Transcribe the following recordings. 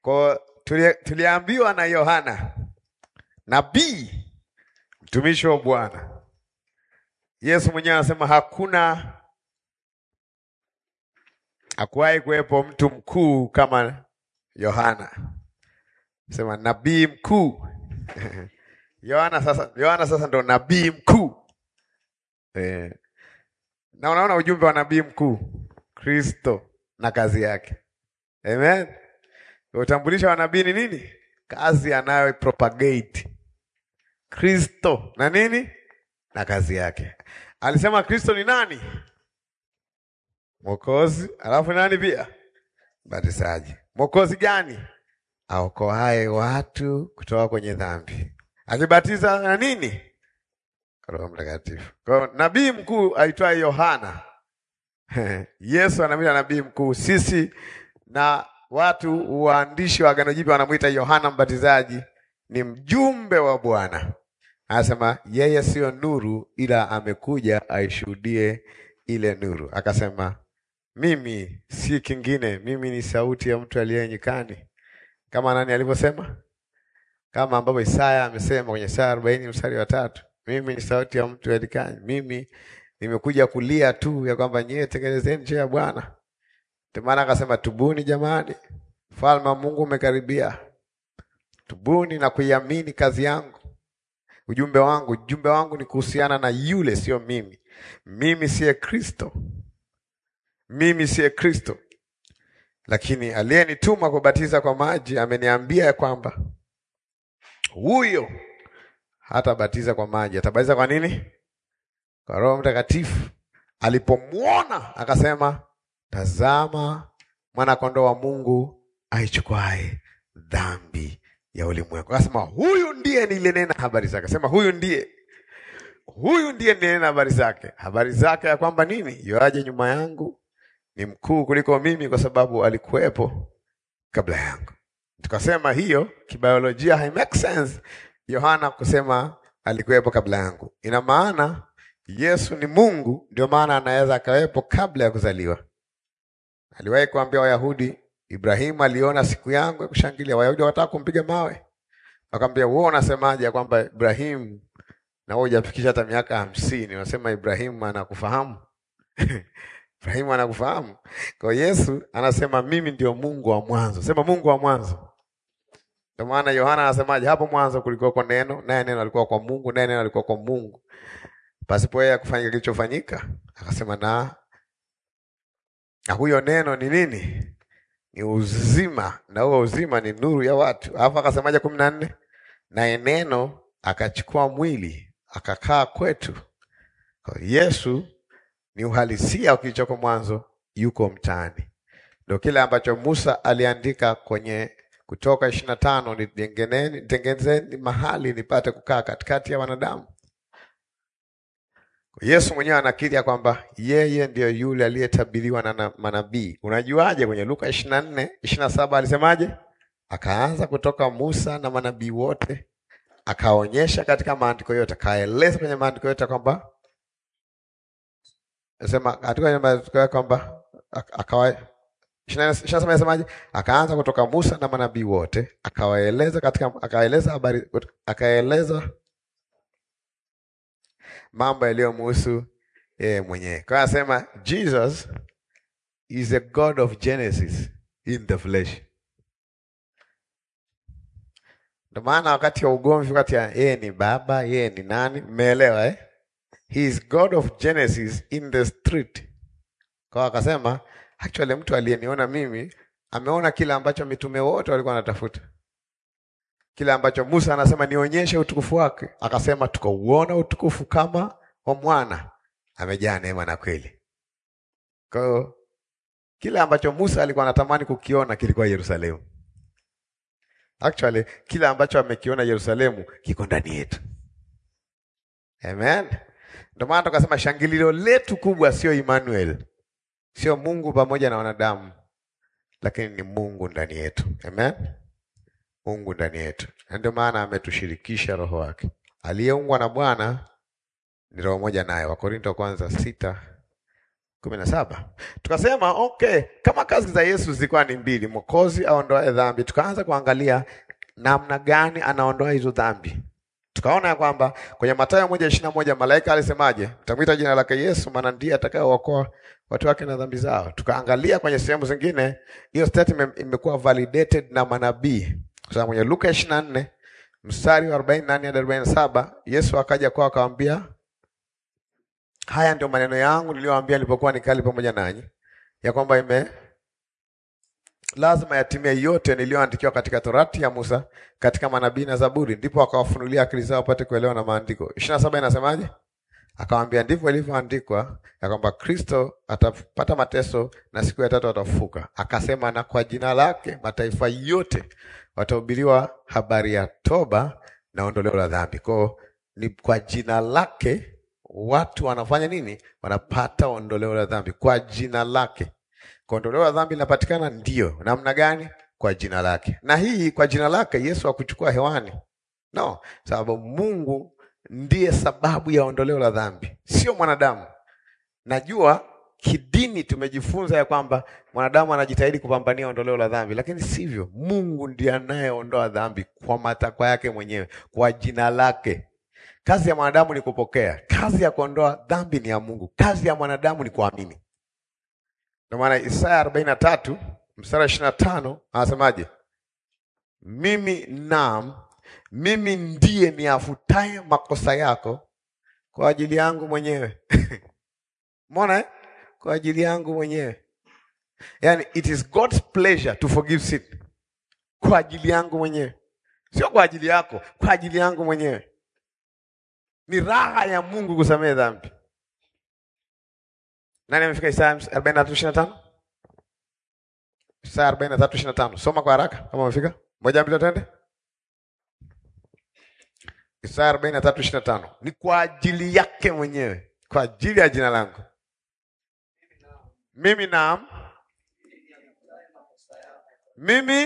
Kwa tuli, tuliambiwa na Yohana nabii mtumishi wa Bwana. Yesu mwenyewe anasema hakuna hakuwahi kuwepo mtu mkuu kama Yohana, sema nabii mkuu Yohana sasa, Yohana sasa ndo nabii mkuu eh. Na unaona ujumbe wa nabii mkuu Kristo na kazi yake. Amen. Utambulisho wa nabii ni nini? Kazi anayo propagate Kristo na nini na kazi yake. Alisema Kristo ni nani? Mwokozi, alafu nani pia? Mbatizaji. Mwokozi gani? Aokoaye watu kutoka kwenye dhambi, akibatiza na nini? Roho Mtakatifu. Kwa nabii mkuu aitwaye Yohana Yesu anamwita nabii mkuu. Sisi na watu waandishi wa Agano Jipya wanamwita Yohana Mbatizaji, ni mjumbe wa Bwana. Anasema yeye siyo nuru, ila amekuja aishuhudie ile nuru. Akasema mimi si kingine, mimi ni sauti ya mtu aliye nyikani, kama nani alivyosema, kama ambavyo Isaya amesema kwenye Isaya arobaini mstari wa tatu mimi ni sauti ya mtu aliye nyikani, mimi nimekuja kulia tu ya kwamba nyie tengenezeni njia ya Bwana. Ndio maana akasema tubuni jamani, ufalme wa Mungu umekaribia. Tubuni na kuiamini kazi yangu, ujumbe wangu. Ujumbe wangu ni kuhusiana na yule, sio mimi. Mimi siye Kristo, mimi siye Kristo, lakini aliyenituma kubatiza kwa maji ameniambia ya kwamba huyo hatabatiza kwa maji, atabatiza kwa nini? Kwa Roho Mtakatifu. Alipomwona akasema, tazama mwana-kondoo wa Mungu aichukuae dhambi ya ulimwengu. Akasema huyu ndiye nilinena habari zake. Akasema huyu ndiye, huyu ndiye nilinena habari zake, habari zake ya kwamba nini? Yoaje nyuma yangu ni mkuu kuliko mimi, kwa sababu alikuwepo kabla yangu. Tukasema hiyo kibiolojia hai make sense Yohana kusema alikuwepo kabla yangu. Ina maana Yesu ni Mungu, ndio maana anaweza akawepo kabla ya kuzaliwa. Aliwahi kuambia Wayahudi, Ibrahimu aliona siku yangu ya kushangilia. Wayahudi wakataka kumpiga mawe, wakamwambia wewe unasemaje ya kwamba Ibrahimu na wewe hujafikisha hata miaka hamsini, unasema Ibrahimu anakufahamu? Ibrahimu anakufahamu. Kwa Yesu anasema mimi ndio Mungu wa mwanzo. Sema Mungu wa mwanzo. Ndio maana Yohana anasemaje? Hapo mwanzo kulikuwa kwa neno, naye neno alikuwa kwa Mungu, naye neno alikuwa kwa Mungu. Pasipo yeye kufanya kilichofanyika, akasema na na huyo neno ni nini? Ni uzima, na huo uzima ni nuru ya watu. Alafu akasemaje kumi na nne? Naye neno akachukua mwili akakaa kwetu. Kwa Yesu ni uhalisia kilichoko mwanzo, yuko mtaani. Ndio kile ambacho Musa aliandika kwenye Kutoka ishirini na tano, nitengenezeni mahali nipate kukaa katikati ya wanadamu. Yesu mwenyewe anakiri ya kwamba yeye ndiyo yule aliyetabiriwa na manabii. Unajuaje? Kwenye Luka ishirini na nne ishirini na saba alisemaje? Akaanza kutoka Musa na manabii wote, akaonyesha katika maandiko yote, akaeleza kwenye maandiko yote kwamba sema katika maandiko yote kwamba akawa Semaje? Akaanza kutoka Musa na manabii wote akawaeleza katika, akaeleza habari, akaeleza mambo yaliyomhusu yeye mwenyewe. Kwa hiyo anasema Jesus is a God of Genesis in the flesh. Ndio maana wakati wa ugomvi kati ya yeye ni baba, yeye ni nani, mmeelewa eh? He is God of Genesis in the street. Kwa akasema Actually, mtu aliyeniona mimi ameona kile ambacho mitume wote walikuwa wanatafuta, kile ambacho Musa anasema nionyeshe utukufu wake, akasema tukauona utukufu kama wa mwana, amejaa neema na kweli. Kwa hiyo kile ambacho Musa alikuwa anatamani kukiona kilikuwa Yerusalemu. Actually, kile ambacho amekiona Yerusalemu kiko ndani yetu. Amen. Ndio maana tukasema shangilio letu kubwa sio Emmanuel sio Mungu pamoja na wanadamu, lakini ni Mungu ndani yetu. Amen, Mungu ndani yetu, na ndio maana ametushirikisha roho wake. Aliyeungwa na Bwana ni roho moja naye. Wakorinto wa kwanza sita kumi na saba tukasema okay, kama kazi za Yesu zilikuwa ni mbili, mwokozi aondoae dhambi, tukaanza kuangalia namna gani anaondoa hizo dhambi. Tukaona ya kwamba kwenye Mathayo moja ishirini na moja malaika alisemaje? Mtamwita jina lake Yesu, maana ndiye atakayeokoa watu wake na dhambi zao. Tukaangalia kwenye sehemu zingine, hiyo statement imekuwa validated na manabii. Kwa sababu kwenye Luka ishirini na nne mstari wa arobaini na nane hadi arobaini na saba Yesu akaja kwao akawambia, haya ndio maneno yangu niliyowaambia nilipokuwa nikali pamoja nanyi, ya kwamba ime lazima yatimie yote niliyoandikiwa katika Torati ya Musa, katika manabii na Zaburi. Ndipo akawafunulia akili zao wapate kuelewa na maandiko. ishirini na saba inasemaje? Akamwambia, ndivyo ilivyoandikwa ya kwamba Kristo atapata mateso na siku ya tatu atafufuka. Akasema, na kwa jina lake mataifa yote watahubiriwa habari ya toba na ondoleo la dhambi. Kwao ni kwa jina lake watu wanafanya nini? Wanapata ondoleo la dhambi kwa jina lake. Kwa ondoleo la dhambi linapatikana, ndio namna gani? Kwa jina lake. Na hii kwa jina lake Yesu hakuchukua hewani, no, sababu Mungu ndiye sababu ya ondoleo la dhambi, sio mwanadamu. Najua kidini tumejifunza ya kwamba mwanadamu anajitahidi kupambania ondoleo la dhambi, lakini sivyo. Mungu ndiye anayeondoa dhambi kwa matakwa yake mwenyewe, kwa jina lake. Kazi ya mwanadamu ni kupokea, kazi ya kuondoa dhambi ni ya Mungu, kazi ya mwanadamu ni kuamini. Ndio maana Isaya arobaini na tatu mstari ishirini na tano anasemaje? Mimi naam, mimi ndiye niafutaye makosa yako kwa ajili yangu mwenyewe. Umeona eh? Kwa ajili yangu mwenyewe, yaani it is God's pleasure to forgive sin, kwa ajili yangu mwenyewe, sio kwa ajili yako, kwa ajili yangu mwenyewe. Ni raha ya Mungu kusamehe dhambi. Nani amefika Isaya 43:25? Isaya 43:25. Soma kwa haraka kama umefika. Moja mbili twende. Isaya 43:25. Ni kwa ajili yake mwenyewe, kwa ajili ya jina langu. Mimi naam. Mimi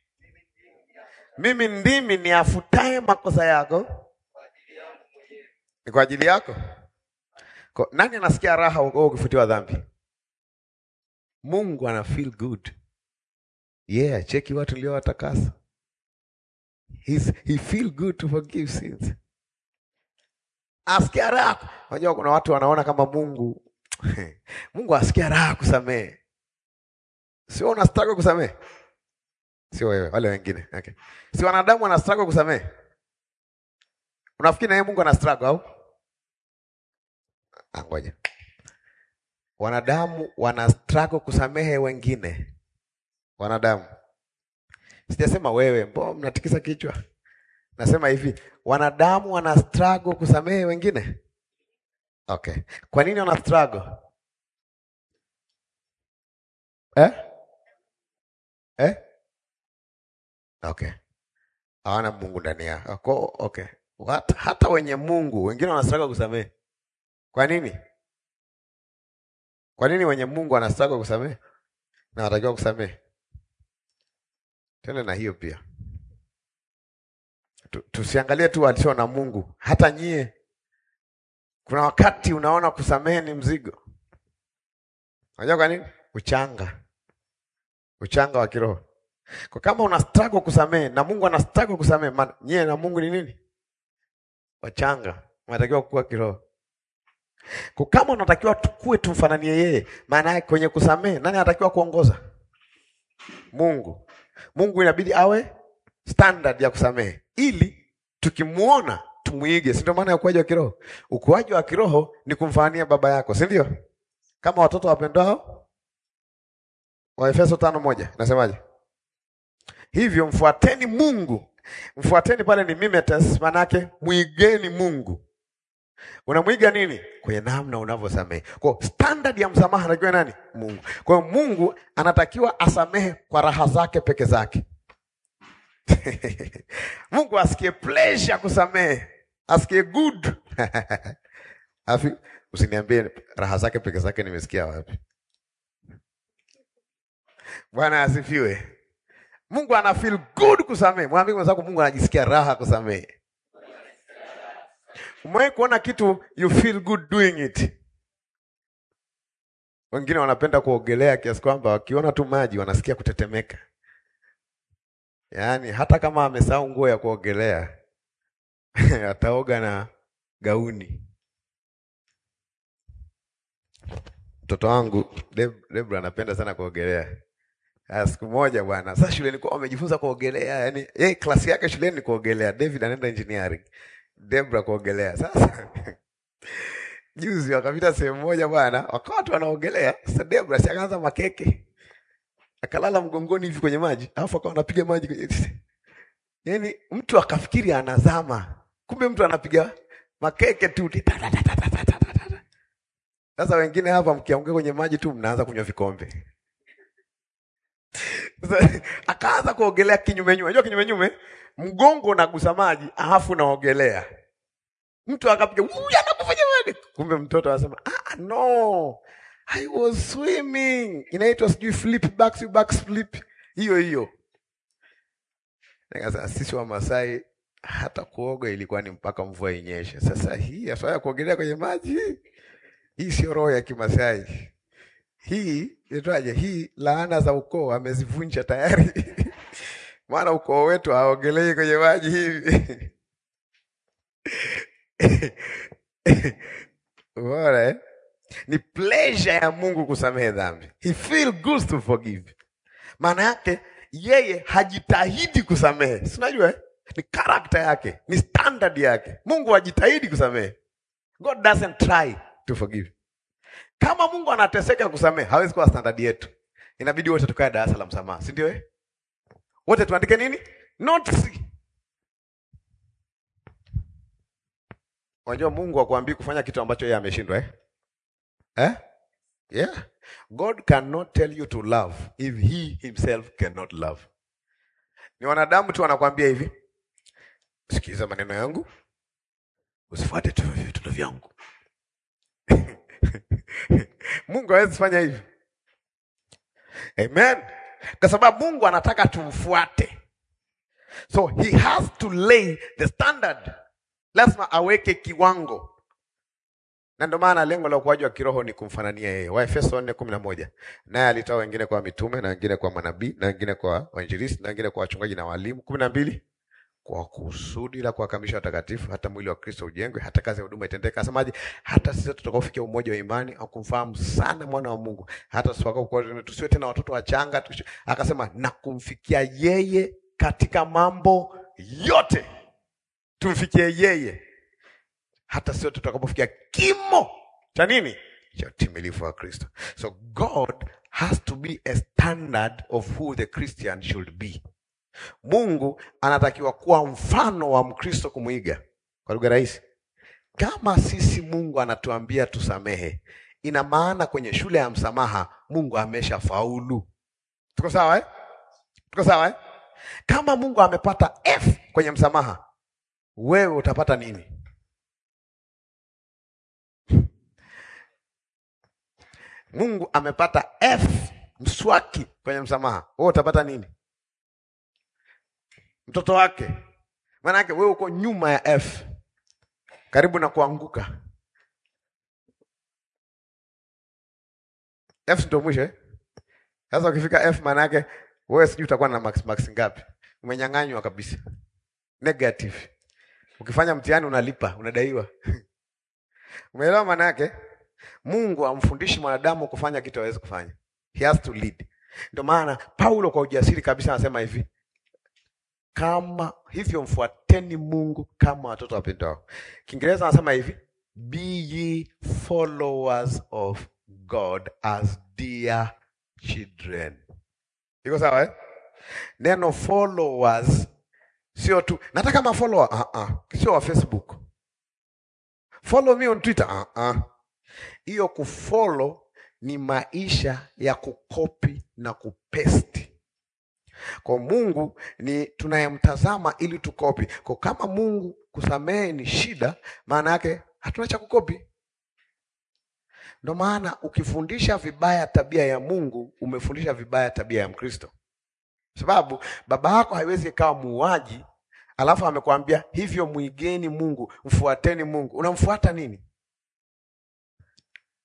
mimi ndimi niafutaye makosa yako. Ni kwa ajili yako. Kwa, nani anasikia raha wewe ukifutiwa dhambi? Mungu ana feel good. Yeah, cheki watu uliowatakasa. He's, he feel good to forgive sins. Asikia raha. Unajua kuna watu wanaona kama Mungu Mungu asikia raha kusamehe. Sio una struggle kusamehe? Sio wewe, wale wengine. Okay. Si wanadamu wana struggle kusamehe? Unafikiri na yeye Mungu ana struggle au? Ngoja. Wanadamu wana struggle kusamehe wengine. Wanadamu. Sijasema wewe, mbona mnatikisa kichwa? Nasema hivi, wanadamu wana struggle kusamehe wengine. Okay. Kwa nini wana struggle? Eh? Eh? Okay. Hawana Mungu ndani yao. Okay. What? Hata wenye Mungu wengine wana struggle kusamehe. Kwa nini? Kwa nini wenye Mungu wanastaka kusamehe na wanatakiwa kusamehe? Tena na hiyo pia tusiangalie tu walio na Mungu, hata nyie, kuna wakati unaona kusamehe ni mzigo. Unajua kwa nini? Uchanga, uchanga wa kiroho. Kwa kama una struggle kusamehe na Mungu ana struggle kusamehe, nyie na Mungu ni nini? Wachanga, unatakiwa kukua kiroho. Kwa kama unatakiwa tukue tumfananie yeye, maana yake kwenye kusamehe, nani anatakiwa kuongoza? Mungu. Mungu inabidi awe standard ya kusamehe, ili tukimuona tumuige. Si ndio maana ya ukuaji wa kiroho? Ukuaji wa kiroho ni kumfanania baba yako, si ndio? Kama watoto wapendao, Waefeso tano moja nasemaje? Hivyo mfuateni Mungu, mfuateni pale ni mimetes, maana yake muigeni Mungu. Unamwiga nini? Kwenye namna unavyosamehe. Kwa standard ya msamaha anatakiwa nani? Mungu. Kwa hiyo Mungu anatakiwa asamehe kwa raha zake peke zake. Mungu asikie pleasure kusamehe, asikie good afi. Usiniambie raha zake peke zake, nimesikia wapi? Bwana asifiwe. Mungu ana feel good kusamehe. Mwambie mwenzako, Mungu anajisikia raha kusamehe. Umewahi kuona kitu you feel good doing it? Wengine wanapenda kuogelea kiasi kwamba wakiona tu maji wanasikia kutetemeka, yaani hata kama amesahau nguo ya kuogelea ataoga na gauni. Mtoto wangu Deb- Debra anapenda sana kuogelea. Ah, siku moja bwana, sasa shuleni kwa wamejifunza kuogelea, yani yeye klasi yake shuleni ni kuogelea. David anaenda engineering, Debra kuogelea. Sasa juzi wakapita sehemu moja bwana, wakawa watu wanaogelea. Sasa Debra si akaanza makeke, akalala mgongoni hivi kwenye maji, alafu akawa anapiga maji kwenye yani, mtu akafikiri anazama, kumbe mtu anapiga makeke tu. Sasa wengine hapa mkianguka kwenye maji tu mnaanza kunywa vikombe. Sasa akaanza kuogelea kinyume nyume. Unajua kinyume nyume, mgongo unagusa maji, alafu unaogelea. Mtu akapiga, "Huyu anakufanya wewe." Kumbe mtoto anasema, "Ah, no. I was swimming." Inaitwa sijui flip back to back flip. Hiyo hiyo. Nikasema sisi wa Masai hata kuoga ilikuwa ni mpaka mvua inyeshe. Sasa hii ya ya kuogelea kwenye maji hii sio roho ya Kimasai. Hii itwaje? Hii laana za ukoo amezivunja tayari. Maana ukoo wetu haogelei kwenye maji hivi. Bora eh? Ni pleasure ya Mungu kusamehe dhambi. He feel good to forgive. Maana yake yeye hajitahidi kusamehe. Si unajua eh? Ni karakta yake, ni standard yake. Mungu hajitahidi kusamehe. God doesn't try to forgive. Kama Mungu anateseka kusamehe, hawezi kuwa standard yetu. Inabidi wote tukae darasa la msamaha, si ndio? Eh, wote tuandike nini? Notes. Unajua Mungu hakuambii kufanya kitu ambacho yeye ameshindwa eh? Eh? Yeah. God cannot tell you to love if he himself cannot love. Ni wanadamu tu wanakuambia hivi, sikiliza maneno yangu, usifuate tu vitendo vyangu. Mungu hawezi fanya hivyo. Amen. Kwa sababu Mungu anataka tumfuate. So he has to lay the standard. Lazima aweke kiwango. Na ndio maana lengo la ukuaji wa kiroho ni kumfanania yeye. Waefeso 4:11. Naye alitoa wengine kwa mitume na wengine kwa manabii na wengine kwa wainjilisti na wengine kwa wachungaji na walimu. 12 kwa kusudi la kuwakamilisha watakatifu hata mwili wa Kristo ujengwe hata kazi ya huduma itendeke. Asemaje? Hata sisi tutakaofikia umoja wa imani au kumfahamu sana mwana wa Mungu, hata tutakapokuwa tusiwe tena watoto wachanga. tusi- Akasema na kumfikia yeye katika mambo yote, tumfikie yeye hata sio tutakapofikia kimo cha nini cha utimilifu wa Kristo. So God has to be a standard of who the Christian should be. Mungu anatakiwa kuwa mfano wa Mkristo kumwiga. Kwa lugha rahisi, kama sisi Mungu anatuambia tusamehe, ina maana kwenye shule ya msamaha Mungu amesha faulu. Tuko sawa eh? Tuko sawa eh? Kama Mungu amepata F kwenye msamaha, wewe utapata nini? Mungu amepata F mswaki kwenye msamaha, wewe utapata nini? Mtoto wake. Maana yake wewe uko nyuma ya F, karibu na kuanguka. F ndio mwisho eh? Sasa ukifika F maana yake wewe sijui utakuwa na max max ngapi? Umenyang'anywa kabisa. Negative. Ukifanya mtihani unalipa, unadaiwa. Umeelewa maana yake? Mungu amfundishi mwanadamu kufanya kitu hawezi kufanya. He has to lead. Ndio maana Paulo kwa ujasiri kabisa anasema hivi, kama hivyo mfuateni Mungu kama watoto wapendao. Kiingereza anasema hivi, be ye followers of God as dear children. Iko sawa eh? Neno followers sio tu nataka kama follower, uh -uh. sio wa Facebook. Follow me on Twitter. Uh -uh. Hiyo kufollow ni maisha ya kukopi na kupesti. Kwa Mungu ni tunayemtazama ili tukopi. Kwa kama Mungu kusamehe ni shida, maana yake hatuna cha kukopi. Ndio maana ukifundisha vibaya tabia ya Mungu, umefundisha vibaya tabia ya Mkristo, sababu baba yako haiwezi ikawa muuaji alafu amekwambia hivyo, mwigeni Mungu, mfuateni Mungu. Unamfuata nini?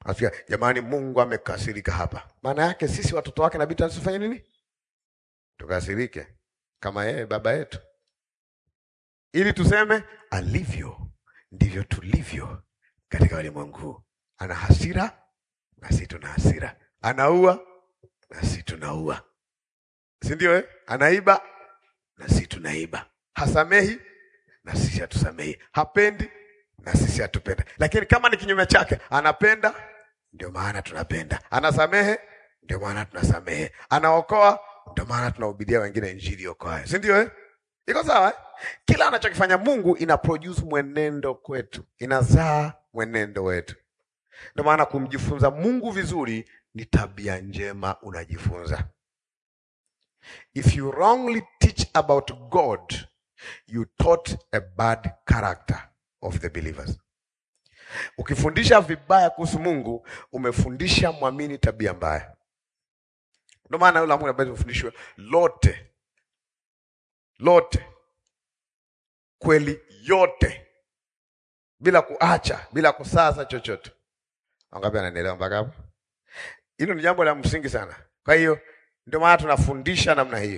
Asikia, jamani, Mungu amekasirika hapa. Maana yake sisi watoto wake inabidi tusifanye nini? Tukasirike kama yeye baba yetu, ili tuseme alivyo ndivyo tulivyo katika ulimwengu huu. Ana hasira na sisi tuna hasira, anaua na sisi tunaua, si ndio? Eh, anaiba na sisi tunaiba, hasamehi na sisi hatusamehi, hapendi na sisi hatupenda. Lakini kama ni kinyume chake, anapenda, ndio maana tunapenda, anasamehe, ndio maana tunasamehe, anaokoa, ndio maana tunahubiria wengine injili okoayo, si ndio? Eh, iko sawa eh? Kila anachokifanya Mungu ina produce mwenendo kwetu, inazaa mwenendo wetu. Ndio maana kumjifunza Mungu vizuri ni tabia njema unajifunza. If you wrongly teach about God, you taught a bad character of the believers. Ukifundisha vibaya kuhusu Mungu, umefundisha mwamini tabia mbaya. Ndio maana yule Mungu ambaye tumefundishwa lote lote kweli yote bila kuacha bila kusaza chochote. Wangapi anaendelea mpaka hapo? Hilo ni jambo la msingi sana. Kwa hiyo ndio maana tunafundisha namna hiyo.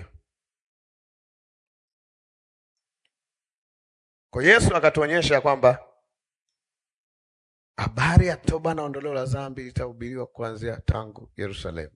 Kwa Yesu akatuonyesha kwamba habari ya toba na ondoleo la dhambi itahubiriwa kuanzia tangu Yerusalemu.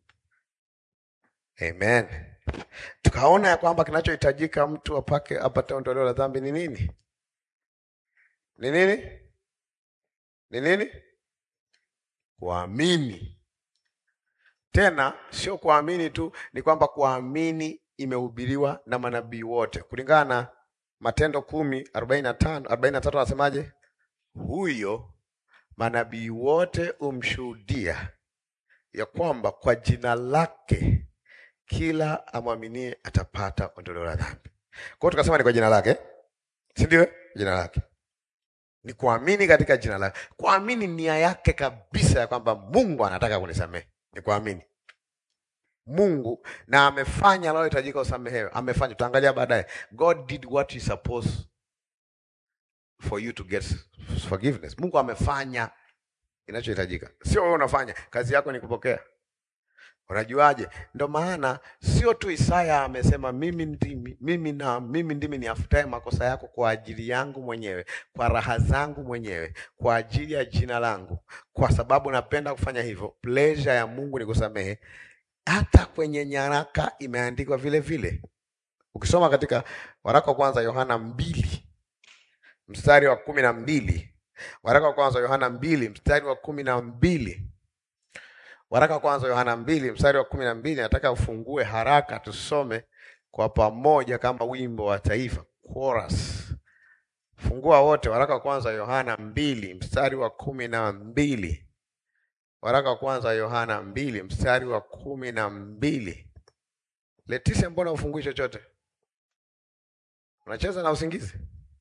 Amen. Tukaona ya kwamba kinachohitajika mtu apake apate ondoleo la dhambi ni nini? Ni nini? Ni nini? Kuamini. Tena sio kuamini tu, ni kwamba kuamini imehubiriwa na manabii wote kulingana na Matendo kumi arobaini na tano arobaini na tatu anasemaje? Huyo manabii wote umshuhudia ya kwamba kwa jina lake kila amwaminie atapata ondoleo la dhambi. Kwa hiyo tukasema ni kwa jina lake, si ndio? Jina lake ni kuamini katika jina lake, kuamini nia yake kabisa ya kwamba Mungu anataka kunisamehe, ni kuamini Mungu na amefanya anayohitajika usamehewe, amefanya. Tutaangalia baadaye, God did what he supposed for you to get forgiveness. Mungu amefanya inachohitajika, sio wewe unafanya. Kazi yako ni kupokea. Unajuaje? Ndo maana sio tu Isaya amesema mimi ndimi, mimi na mimi ndimi niafutaye makosa yako kwa ajili yangu mwenyewe, kwa raha zangu mwenyewe, kwa ajili ya jina langu, kwa sababu napenda kufanya hivyo. Pleasure ya Mungu ni kusamehe. Hata kwenye nyaraka imeandikwa vile vile. Ukisoma katika waraka wa kwanza Yohana mbili mstari wa kumi na mbili waraka wa kwanza Yohana mbili mstari wa kumi na mbili waraka wa kwanza Yohana mbili mstari wa kumi na mbili nataka ufungue haraka tusome kwa pamoja kama wimbo wa taifa chorus. Fungua wote, waraka wa kwanza Yohana mbili mstari wa kumi na mbili waraka wa kwanza Yohana mbili mstari wa kumi na mbili Letise, mbona ufungui chochote? Unacheza na usingizi?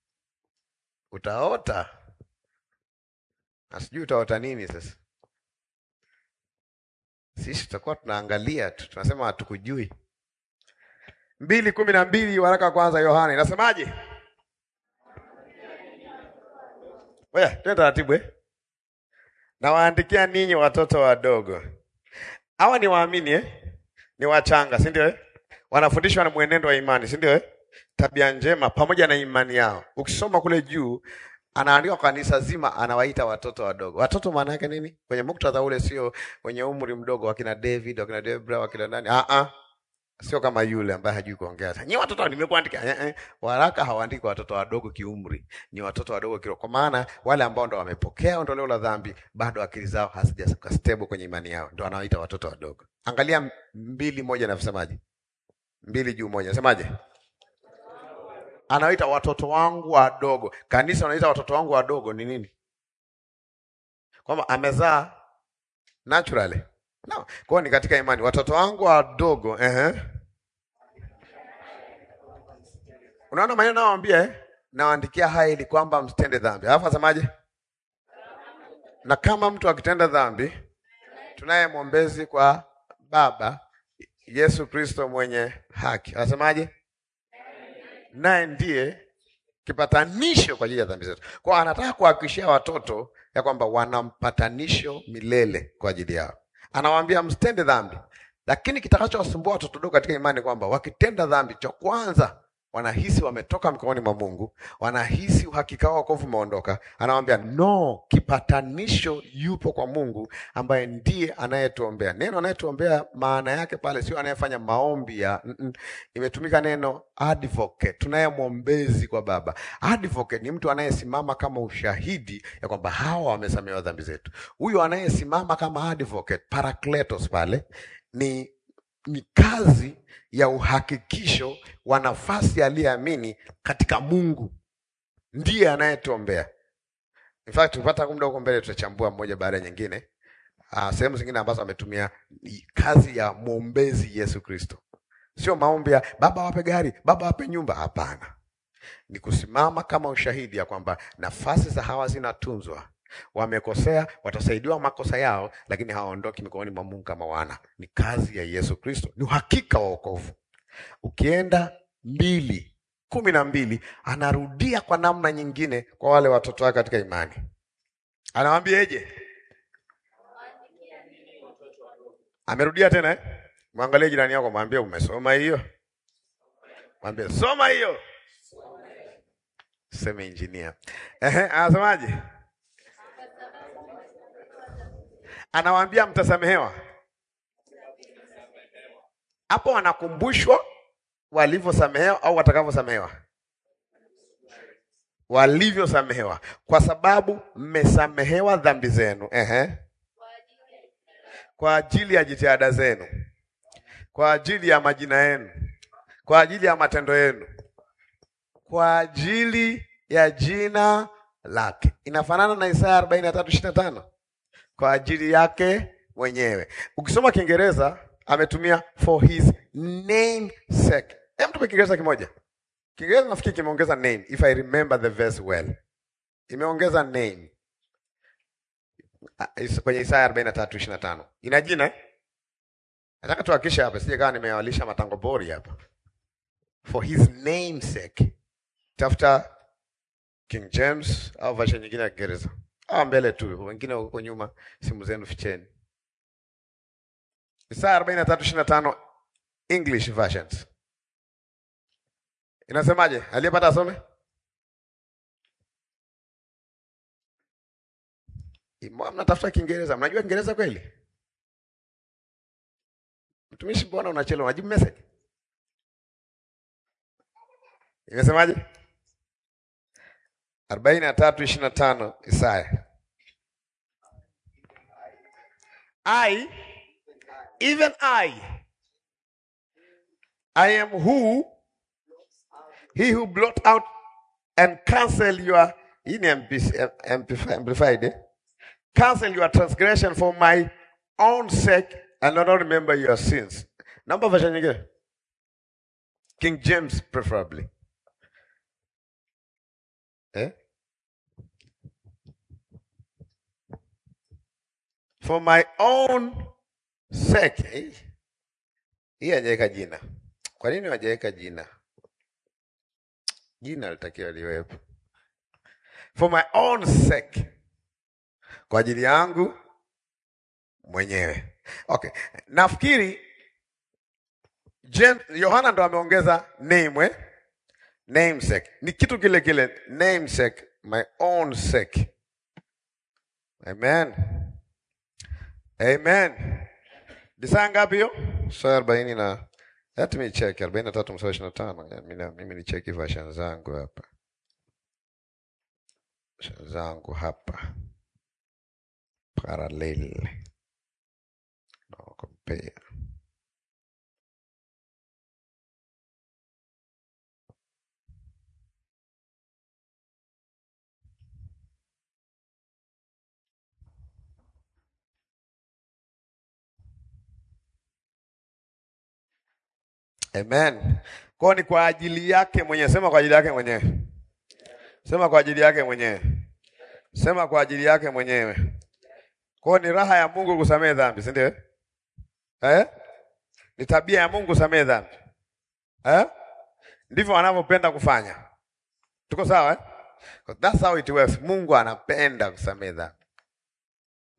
Utaota na sijui utaota nini sasa. Sisi tutakuwa tunaangalia tu, tunasema hatukujui. mbili kumi na mbili waraka wa kwanza Yohana inasemaje? Oya, twende taratibu eh? Nawaandikia ninyi watoto wadogo. Hawa ni waamini eh? Ni wachanga, si ndio eh? Wanafundishwa na mwenendo wa imani, si ndio eh? Tabia njema pamoja na imani yao. Ukisoma kule juu anaandika kwa kanisa zima, anawaita watoto wadogo. Watoto maana yake nini? Kwenye muktadha ule, sio wenye umri mdogo, wakina David, wakina Debra, wakina nani? Ah ah, sio kama yule ambaye hajui kuongea. Sasa nyinyi watoto nimekuandika, eh, eh. Waraka hawaandiki watoto wadogo kiumri, ni watoto wadogo kiroho, kwa maana wale ambao ndo wamepokea ondoleo la dhambi, bado akili zao hazijafika stable kwenye imani yao, ndo anawaita watoto wadogo. Angalia mbili moja, nasemaje? Mbili juu moja, nasemaje? anaita watoto wangu wadogo. Kanisa wanaita watoto wangu wadogo ni nini? Kwamba amezaa naturally? No. Kwa hiyo ni katika imani, watoto wangu wadogo. Ehe, unaona maneno nawaambia eh? Nawaandikia haya ili kwamba msitende dhambi. Alafu asemaje? Na kama mtu akitenda dhambi, tunaye mwombezi kwa Baba, Yesu Kristo mwenye haki. Anasemaje? naye ndiye kipatanisho kwa ajili ya dhambi zetu. Kwa anataka kuhakikishia watoto ya kwamba wana mpatanisho milele kwa ajili yao. Anawaambia msitende dhambi, lakini kitakachowasumbua watoto dogo katika imani kwamba wakitenda dhambi, cha kwanza wanahisi wametoka mikononi mwa Mungu, wanahisi uhakika wao wokovu umeondoka. Anawaambia no, kipatanisho yupo kwa Mungu ambaye ndiye anayetuombea. Neno anayetuombea maana yake pale sio anayefanya maombi ya mm -mm. Imetumika neno advocate, tunaye mwombezi kwa Baba. Advocate ni mtu anayesimama kama ushahidi ya kwamba hawa wamesamehewa dhambi zetu. Huyo anayesimama kama advocate, parakletos pale ni ni kazi ya uhakikisho wa nafasi aliyeamini katika Mungu, ndiye anayetuombea. In fact tupata muda huko mbele, tutachambua mmoja baada ya nyingine, uh, sehemu zingine ambazo ametumia kazi ya mwombezi Yesu Kristo. Sio maombi ya baba wape gari, baba wape nyumba. Hapana, ni kusimama kama ushahidi ya kwamba nafasi za hawa zinatunzwa wamekosea, watasaidiwa makosa yao, lakini hawaondoki mikononi mwa Mungu kama wana. Ni kazi ya Yesu Kristo, ni uhakika wa wokovu. Ukienda mbili kumi na mbili anarudia kwa namna nyingine kwa wale watoto wake katika imani, anawaambieje? Amerudia tena eh? Mwangalie jirani yako, mwambie umesoma hiyo, mwambie soma hiyo, seme injinia. Ehe, anasemaje? Anawaambia mtasamehewa. Hapo wanakumbushwa walivyosamehewa au watakavyosamehewa, walivyosamehewa, kwa sababu mmesamehewa dhambi zenu. Ehe, kwa ajili ya jitihada zenu, kwa ajili ya majina yenu, kwa ajili ya matendo yenu, kwa ajili ya jina lake. Inafanana na Isaya arobaini na tatu ishirini na tano kwa ajili yake mwenyewe. Ukisoma Kiingereza ametumia for his name sake. Hem, tupe Kiingereza kimoja. Kiingereza nafikiri kimeongeza name, if I remember the verse well, imeongeza name kwenye Isaya arobaini na tatu ishirini na tano ina jina eh? Nataka tuhakikishe hapa, sije kawa nimewalisha matango bori hapa. For his name sake, tafuta King James au version nyingine ya Kiingereza Ah, mbele tu, wengine huko nyuma, simu zenu ficheni. Isaya arobaini na tatu ishirini na tano English versions inasemaje? Aliyepata asome. Mnatafuta Kiingereza, mnajua Kiingereza kweli? Mtumishi, mbona unachelewa? Unajibu message. Imesemaje? arobaini na tatu ishirini na tano Isaya. I, even I, I am who, he who blot out and cancel your, hii ni amplified, eh? Cancel your transgression for my own sake and not remember your sins. Naomba version nyingine. King James preferably. Eh? For my own sake. Hii hajaweka jina. Kwa nini hajaweka jina? Jina litakiwa liwepo. For my own sake. Kwa ajili yangu mwenyewe. Okay. Nafikiri Yohana ndo ameongeza name eh? Namesake ni kitu kile kile, namesake, my own sake. Amen, amen. Isaa ngapi hiyo? Saa arobaini na let me check, arobaini na tatu mstari ishirini na tano. Mimi ni cheki version zangu hapa, version zangu hapa, parallel no compare Amen. Kwa ni kwa ajili yake mwenyewe. Sema kwa ajili yake mwenyewe. Sema kwa ajili yake mwenyewe. Sema kwa ajili yake mwenyewe. Kwa ni raha ya Mungu kusamehe dhambi, si ndio? Eh? Ni tabia ya Mungu kusamehe dhambi. Eh? Ndivyo anavyopenda kufanya. Tuko sawa eh? That's how it works. Mungu anapenda kusamehe dhambi.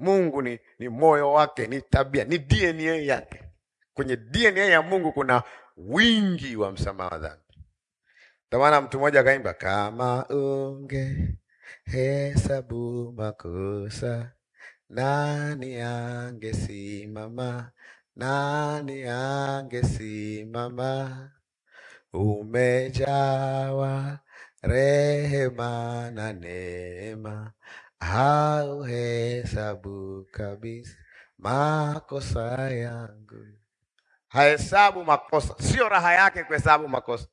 Mungu ni, ni moyo wake, ni tabia, ni DNA yake. Kwenye DNA ya Mungu kuna wingi wa msamaha wa dhambi. Ndio maana mtu mmoja akaimba, kama unge hesabu makosa, nani angesimama? Nani angesimama? Umejawa rehema na neema, hauhesabu kabisa makosa yangu. Hahesabu makosa, sio raha yake kuhesabu makosa.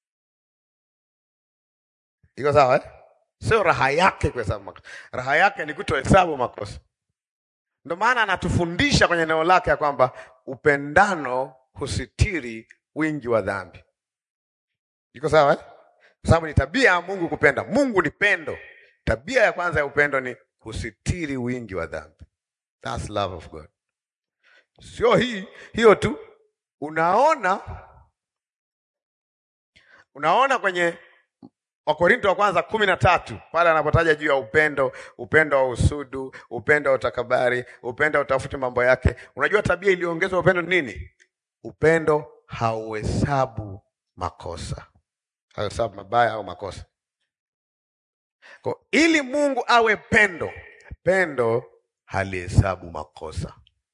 Iko sawa eh? Sio raha yake kuhesabu makosa, raha yake ni kutohesabu makosa. Ndio maana anatufundisha kwenye neno lake ya kwamba upendano husitiri wingi wa dhambi. Iko sawa eh? Kwa sababu ni tabia ya Mungu kupenda. Mungu ni pendo. Tabia ya kwanza ya upendo ni husitiri wingi wa dhambi. That's love of God. Sio hii hiyo tu, unaona unaona kwenye Wakorinto wa kwanza kumi na tatu pale anapotaja juu ya upendo, upendo wa usudu, upendo wa utakabari, upendo wa utafuti mambo yake. Unajua tabia iliyoongezwa upendo ni nini? Upendo hauhesabu makosa, hauhesabu mabaya au makosa. Kwa ili Mungu awe pendo, pendo halihesabu makosa.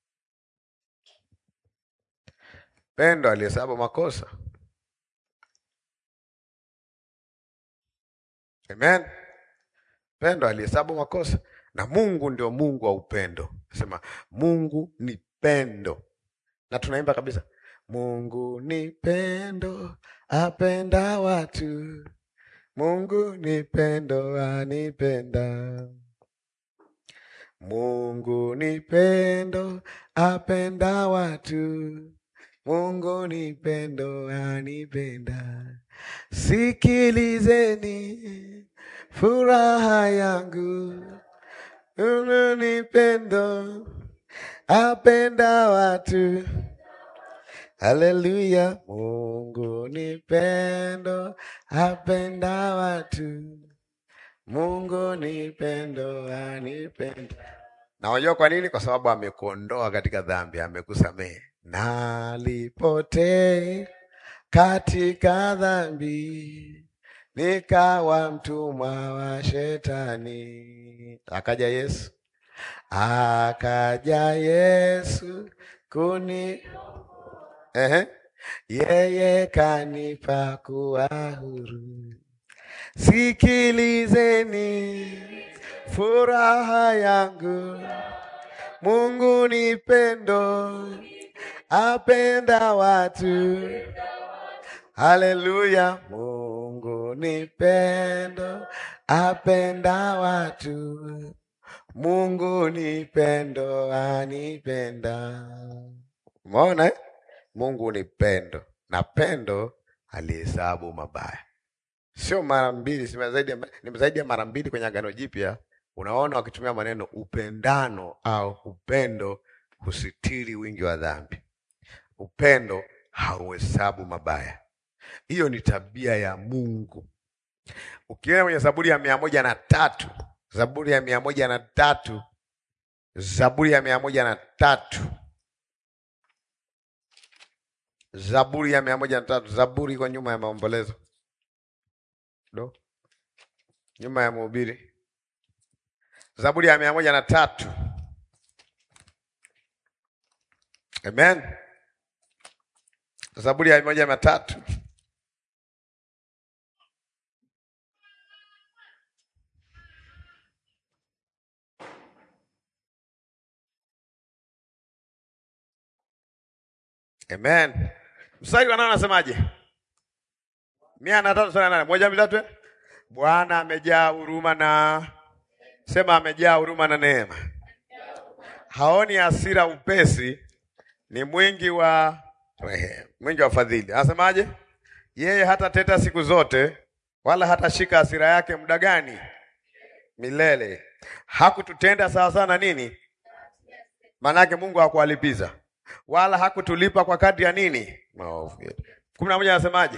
Pendo halihesabu makosa. Amen. Pendo alihesabu makosa, na Mungu ndio Mungu wa upendo. Nasema Mungu ni pendo, na tunaimba kabisa, Mungu ni pendo, apenda watu. Mungu ni pendo, anipenda. Mungu ni pendo, apenda watu. Mungu ni pendo, anipenda. Sikilizeni furaha yangu, Mungu ni pendo, apenda watu. Haleluya, Mungu ni pendo, apenda watu. Mungu ni pendo, anipenda. Na unajua kwa nini? Kwa sababu amekuondoa katika dhambi, amekusamehe. Nalipotea katika dhambi nikawa mtumwa wa shetani. Akaja Yesu, akaja Yesu kuni ehe, yeye kanipa kuwa huru. Sikilizeni furaha yangu, Mungu ni pendo, apenda watu. Haleluya, Mungu ni pendo, apenda watu. Mungu ni pendo, anipenda. Umeona eh? Mungu ni pendo, na pendo alihesabu mabaya, sio mara mbili, si zaidi ya, ni zaidi ya mara mbili kwenye Agano Jipya. Unaona wakitumia maneno upendano au upendo husitiri wingi wa dhambi. Upendo hauhesabu mabaya. Hiyo ni tabia ya Mungu. Ukienda kwenye Zaburi ya mia moja na tatu Zaburi ya mia moja na tatu Zaburi ya mia moja na tatu Zaburi ya mia moja na tatu Zaburi iko nyuma ya maombolezo do nyuma ya mhubiri. Zaburi ya mia moja na tatu Amen. Zaburi ya mia moja na tatu Amen. Mstari wa nane anasemaje? mia na tatu mstari wa nane moja mbili tatu. Bwana amejaa huruma na sema, amejaa huruma na neema, haoni hasira upesi, ni mwingi wa rehema, mwingi wa fadhili. Anasemaje? Yeye hata teta siku zote, wala hatashika hasira yake muda gani? Milele. Hakututenda sawa sawa na nini? Maanake Mungu hakuwalipiza wala hakutulipa kwa kadri ya nini? Maovu yetu. kumi na moja anasemaje?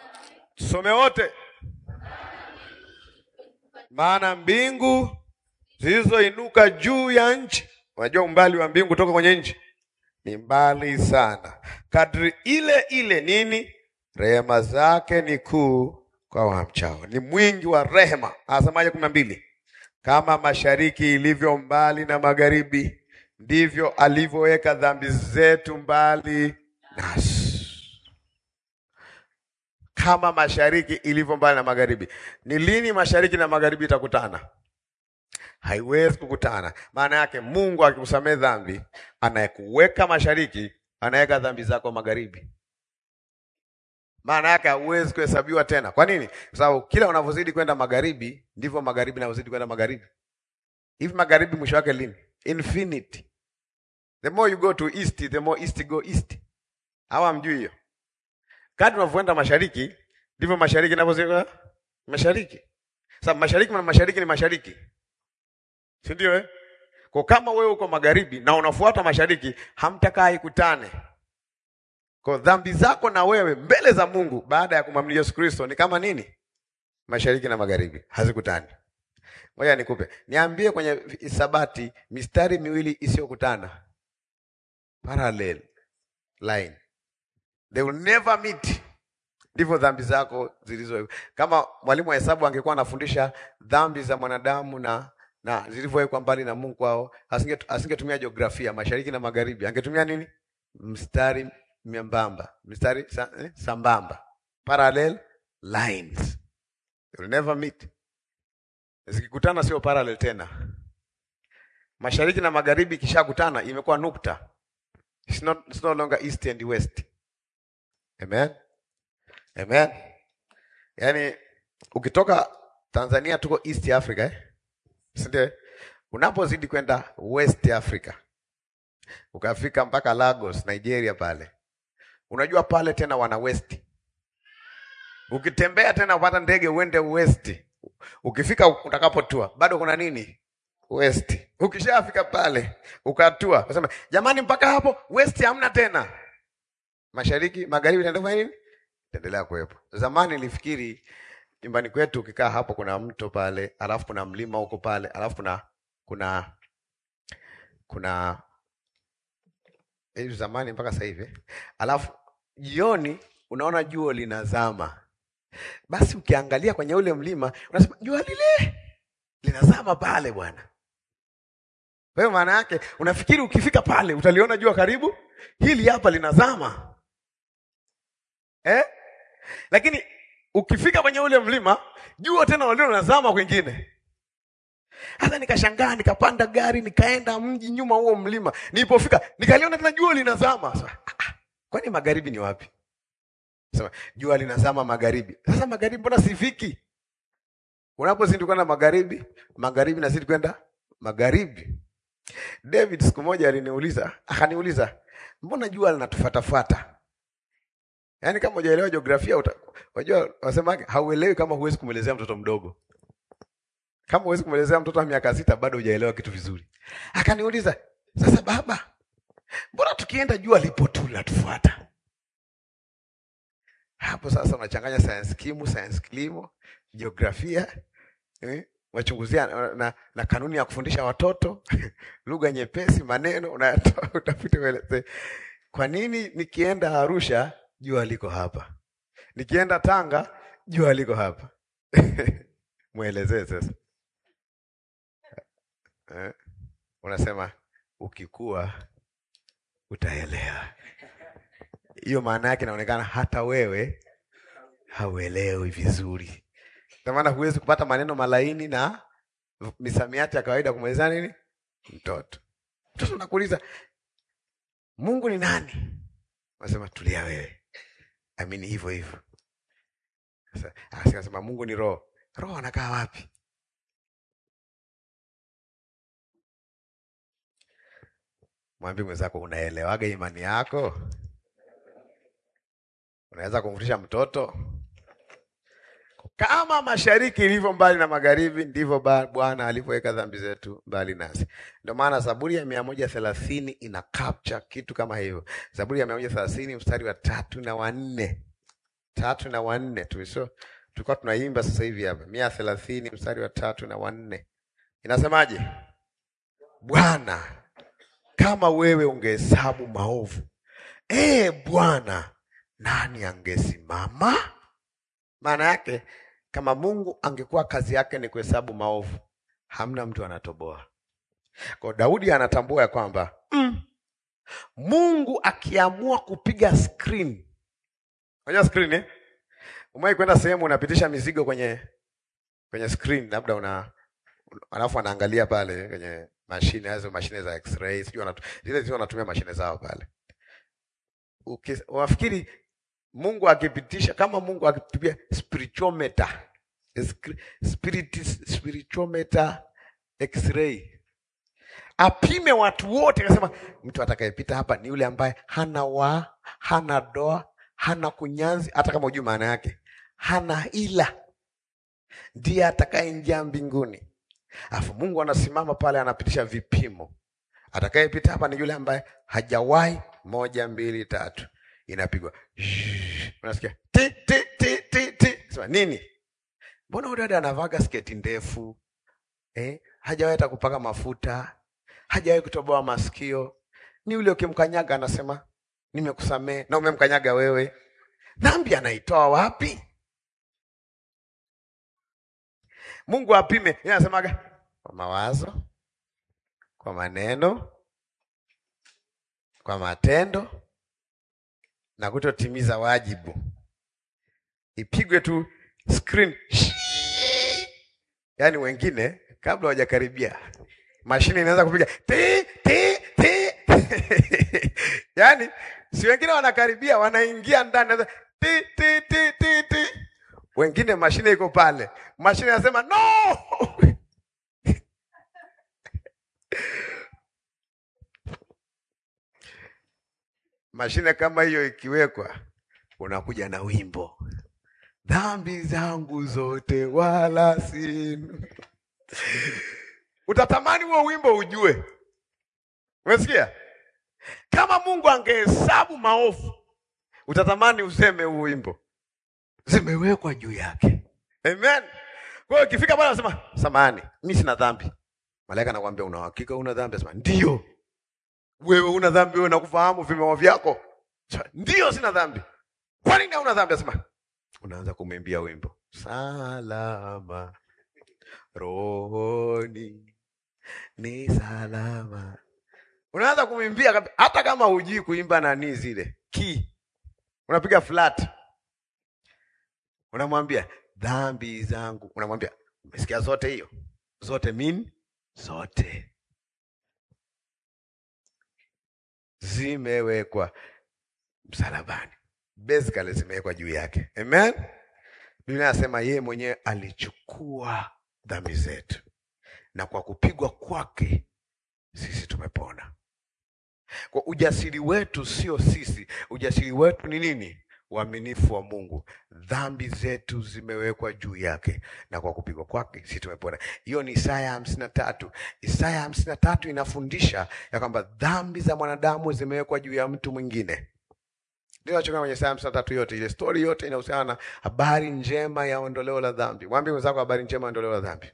Tusome wote. Maana mbingu zilizoinuka juu ya nchi. Unajua umbali wa mbingu kutoka kwenye nchi ni mbali sana. Kadri ile ile nini, rehema zake ni kuu kwa wamchao, ni mwingi wa rehema. Anasemaje kumi na mbili? Kama mashariki ilivyo mbali na magharibi, ndivyo alivyoweka dhambi zetu mbali nasi. Kama mashariki ilivyo mbali na magharibi. Ni lini mashariki na magharibi itakutana? Haiwezi kukutana. Maana yake Mungu akikusamehe dhambi, anayekuweka mashariki, anaweka dhambi zako magharibi. Maana yake hauwezi kuhesabiwa tena. Kwa nini? Kwa sababu kila unavyozidi kwenda magharibi, ndivyo magharibi navyozidi kwenda magharibi. Hivi magharibi mwisho wake lini? Infinity. The more you go to east, the more east go east. Hawa mjui hiyo. Kadri unavyoenda mashariki, ndivyo mashariki navyozidi mashariki. Sababu mashariki na mashariki ni mashariki. Si ndio eh? Kwa kama wewe uko magharibi na unafuata mashariki, hamtakaa ikutane. Kwa dhambi zako na wewe mbele za Mungu baada ya kumwamini Yesu Kristo ni kama nini? Mashariki na magharibi hazikutani. Ngoja nikupe. Niambie kwenye hisabati mistari miwili isiyokutana. Parallel line. They will never meet. Ndivyo dhambi zako zilizo. Kama mwalimu wa hesabu angekuwa anafundisha dhambi za mwanadamu na na zilivyowekwa mbali na Mungu wao, asinge asingetumia jiografia mashariki na magharibi. Angetumia nini? Mstari membamba, mstari sa, eh, sambamba, parallel lines. They will never meet. Zikikutana sio parallel tena. Mashariki na magharibi ikishakutana imekuwa nukta. It's not, it's no longer east and west. Amen. Amen. Yaani ukitoka Tanzania tuko East Africa eh? Si ndio? Unapozidi kwenda West Africa. Ukafika mpaka Lagos, Nigeria pale. Unajua pale tena wana west. Ukitembea tena upata ndege uende west. Ukifika utakapotua bado kuna nini? West. Ukishafika pale ukatua, unasema jamani, mpaka hapo west hamna tena. Mashariki, magharibi itaendelea nini? Itaendelea kuwepo. Zamani nilifikiri nyumbani kwetu ukikaa hapo kuna mto pale, alafu kuna mlima huko pale, alafu kuna kuna kuna hivi zamani mpaka sasa hivi, alafu jioni unaona jua linazama. Basi ukiangalia kwenye ule mlima unasema jua lile linazama pale bwana. Kwa hiyo maana yake unafikiri ukifika pale utaliona jua karibu, hili hapa linazama eh? Lakini ukifika kwenye ule mlima jua tena walio linazama kwingine. Hata nikashangaa nikapanda gari nikaenda mji nyuma huo mlima. Nilipofika nikaliona tena jua linazama. Sasa ah, kwani magharibi ni wapi? Sema jua linazama magharibi. Sasa magharibi mbona sifiki? Unapozidi kwenda magharibi, magharibi nazidi kwenda magharibi. David siku moja aliniuliza, akaniuliza, mbona jua linatufuatafuata? Yaani kama hujaelewa jiografia unajua wasemaje, hauelewi kama huwezi kumwelezea mtoto mdogo. Kama huwezi kumwelezea mtoto wa miaka sita bado hujaelewa kitu vizuri. Akaniuliza, sasa baba, mbona tukienda jua lipo tu linatufuata? Hapo sasa unachanganya science kimu, science kilimo, jiografia, eh, wachunguzia na, na, na kanuni ya kufundisha watoto lugha nyepesi, maneno unayatoa utafute ueleze. Kwa nini nikienda Arusha jua liko hapa, nikienda Tanga jua liko hapa? Mwelezee sasa. Eh, unasema ukikua utaelewa. Hiyo maana yake inaonekana hata wewe hauelewi vizuri, ndio maana huwezi kupata maneno malaini na misamiati ya kawaida kumwelezea nini mtoto. Mtoto nakuuliza Mungu ni nani? Unasema tulia wewe, amini hivyo hivyo. Sasa akasema Mungu ni roho. Roho anakaa wapi? Mwambie mwenzako, unaelewaga imani yako? Unaweza kumfundisha mtoto? Kama mashariki ilivyo mbali na magharibi, ndivyo Bwana alivyoweka dhambi zetu mbali nasi. Ndio maana Zaburi ya mia moja thelathini ina capture kitu kama hivyo. Zaburi ya mia moja thelathini mstari wa tatu na wanne tatu na wanne tuliso tulikuwa tunaimba sasa hivi hapa, mia thelathini mstari wa tatu na wanne inasemaje? Bwana, kama wewe ungehesabu maovu, ee Bwana, nani angesimama? Maana yake kama Mungu angekuwa kazi yake ni kuhesabu maovu, hamna mtu anatoboa. Kwa Daudi anatambua ya kwamba mm, Mungu akiamua kupiga screen, unajua screen eh? Umewahi kwenda sehemu unapitisha mizigo kwenye kwenye screen, labda una alafu anaangalia pale kwenye mashine hizo, mashine za x-ray, sijui wanatu, zile zile wanatumia mashine zao pale. Uki- Wafikiri Mungu akipitisha kama Mungu akipitia spirituometer, Skri- spirit spirituometer x-ray apime watu wote, akasema mtu atakayepita hapa ni yule ambaye hana wa hana doa hana kunyanzi, hata kama hujui maana yake, hana ila, ndiye atakayeingia mbinguni. Alafu Mungu anasimama pale, anapitisha vipimo, atakayepita hapa ni yule ambaye hajawahi, moja mbili tatu, inapigwa Zzzz. unasikia ti ti ti ti ti, sema nini? Mbona huyu dada anavaga sketi ndefu eh? hajawahi hata kupaka mafuta, hajawahi kutoboa masikio. Ni yule ukimkanyaga anasema nimekusamehe, na umemkanyaga wewe. Dhambi anaitoa wapi? Mungu apime. Yeye anasemaga kwa mawazo, kwa maneno, kwa matendo na kutotimiza wajibu. Ipigwe tu screen. Yaani wengine kabla hawajakaribia mashine inaanza kupiga ti ti ti. Yaani si wengine wanakaribia, wanaingia ndani inaanza ti ti ti ti ti. Wengine mashine iko pale, mashine inasema no. Mashine kama hiyo ikiwekwa, unakuja na wimbo dhambi zangu zote wala sinu. Utatamani huo wimbo ujue. Umesikia? Kama Mungu angehesabu maovu, utatamani useme huo wimbo, zimewekwa juu yake. Amen. Kwa hiyo ikifika pale anasema, samahani, mimi sina dhambi. Malaika anakuambia una hakika una dhambi? Anasema ndio. Wewe una dhambi, wewe nakufahamu vimeo vyako. Sema, Ndio, sina dhambi. Kwa nini hauna dhambi? Anasema unaanza kumwimbia wimbo salama rohoni ni salama. Unaanza kumwimbia kabi- hata kama hujui kuimba nani zile ki, unapiga flat, unamwambia dhambi zangu, unamwambia umesikia zote hiyo zote, mean zote zimewekwa msalabani, basically zimewekwa juu yake. Amen. Biblia inasema yeye mwenyewe alichukua dhambi zetu na kwa kupigwa kwake sisi tumepona. Kwa ujasiri wetu sio sisi, ujasiri wetu ni nini? Uaminifu wa Mungu. Dhambi zetu zimewekwa juu yake na kwa kupigwa kwake sisi tumepona. Hiyo ni Isaya hamsini na tatu. Isaya hamsini na tatu inafundisha ya kwamba dhambi za mwanadamu zimewekwa juu ya mtu mwingine. Ndio nachokaa kwenye Isaya hamsini na tatu yote, ile stori yote inahusiana na habari njema ya ondoleo la dhambi. Mwambie mwenzako habari njema ya ondoleo la dhambi.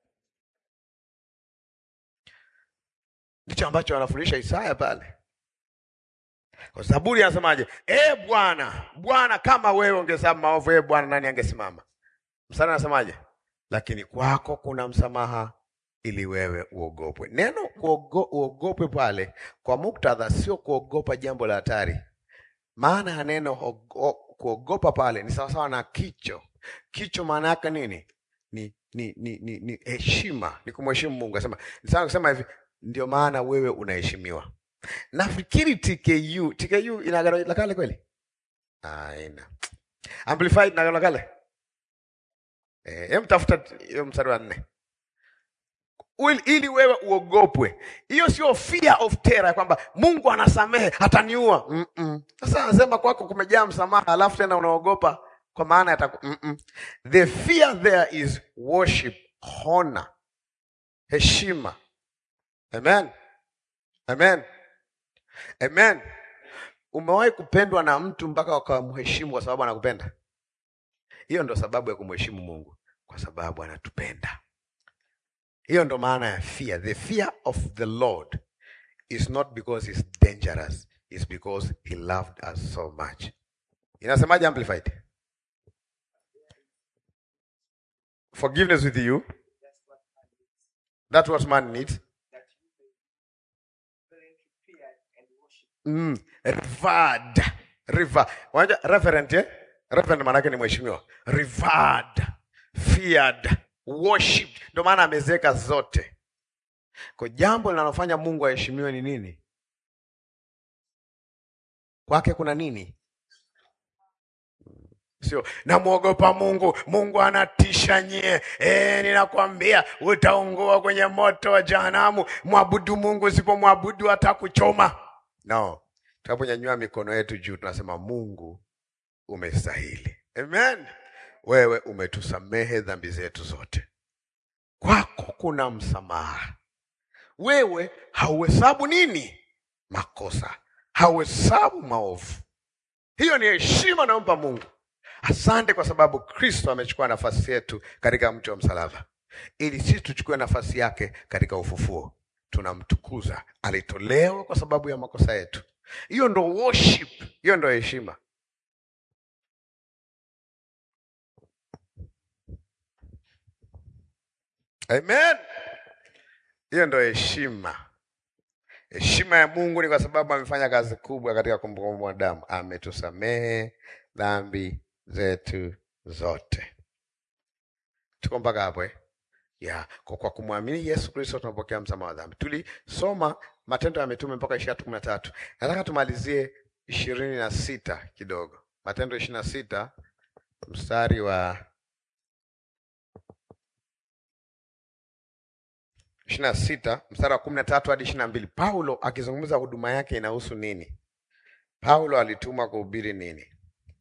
Ndicho ambacho anafundisha Isaya pale. Kwa Zaburi anasemaje? E Bwana, Bwana, kama wewe ungehesabu maovu, e Bwana, nani angesimama? Mstari anasemaje? Lakini kwako kuna msamaha ili wewe uogopwe. Neno kuogo, uogopwe pale kwa muktadha sio kuogopa jambo la hatari. Maana ya neno ogo- kuogopa pale ni sawasawa na kicho. Kicho maana yake nini? Ni ni ni ni, ni heshima, ni kumheshimu Mungu. Anasema ni sawa kusema hivi, ndio maana wewe unaheshimiwa. Nafikiri TKU, TKU ina agano la kale kweli? Ah, ina. Amplified na agano la kale? Eh, hem tafuta hiyo mstari wa nne. Ili, ili wewe uogopwe. Hiyo sio fear of terror ya kwamba Mungu anasamehe ataniua. Mm-mm. Sasa anasema kwako kumejaa msamaha alafu tena unaogopa kwa maana yataku mm-mm. The fear there is worship, honor, heshima. Amen. Amen. Amen. Umewahi kupendwa na mtu mpaka ukamheshimu kwa sababu anakupenda? Hiyo ndo sababu ya kumheshimu Mungu, kwa sababu anatupenda. Hiyo ndo maana ya fear. The fear of the Lord is not because he's dangerous, it's because he loved us so much. Inasemaje amplified? Forgiveness with you. That's what man needs. Mm, revered. Revered. Wanja, reverend, eh? Reverend maanake ni mheshimiwa. Revered, feared, worshipped. Ndio maana amezeka zote. Kwa jambo linalofanya Mungu aheshimiwe ni nini? Kwake kuna nini? Sio namwogopa Mungu, Mungu anatisha nyie. E, ninakwambia utaungua kwenye moto wa jehanamu. Mwabudu Mungu, usipomwabudu atakuchoma. No, tunaponyanyua mikono yetu juu tunasema Mungu umestahili. Amen. Wewe umetusamehe dhambi zetu zote, kwako kuna msamaha. Wewe hauhesabu nini makosa, hauhesabu maovu. Hiyo ni heshima naompa Mungu. Asante kwa sababu Kristo amechukua nafasi yetu katika mti wa msalaba, ili sisi tuchukue nafasi yake katika ufufuo. Tunamtukuza, alitolewa kwa sababu ya makosa yetu. Hiyo ndo worship, hiyo ndo heshima. Amen. Hiyo ndo heshima. Heshima ya Mungu ni kwa sababu amefanya kazi kubwa katika kumkomboa mwanadamu, ametusamehe dhambi zetu zote. Tuko mpaka hapo eh? Ya, kwa, kwa kumwamini Yesu Kristo tunapokea msamaha wa dhambi. Tulisoma Matendo ya Mitume mpaka ishirini na kumi na tatu. Nataka tumalizie ishirini na sita kidogo. Matendo ishirini na sita mstari wa ishirini na sita mstari wa kumi na tatu hadi ishirini na mbili Paulo akizungumza huduma yake inahusu nini? Paulo alitumwa kuhubiri nini?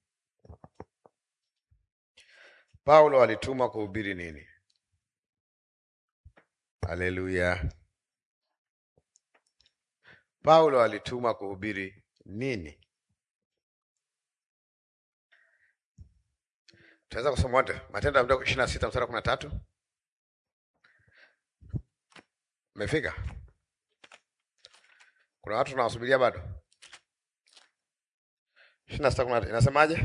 Paulo alitumwa kuhubiri nini? Haleluya! Paulo alitumwa kuhubiri nini? Tunaweza kusoma wote Matendo ya Mitume ishirini na sita mstari wa kumi na tatu. Umefika? Kuna watu tunawasubiria bado. ishirini na sita kumi na tatu inasemaje?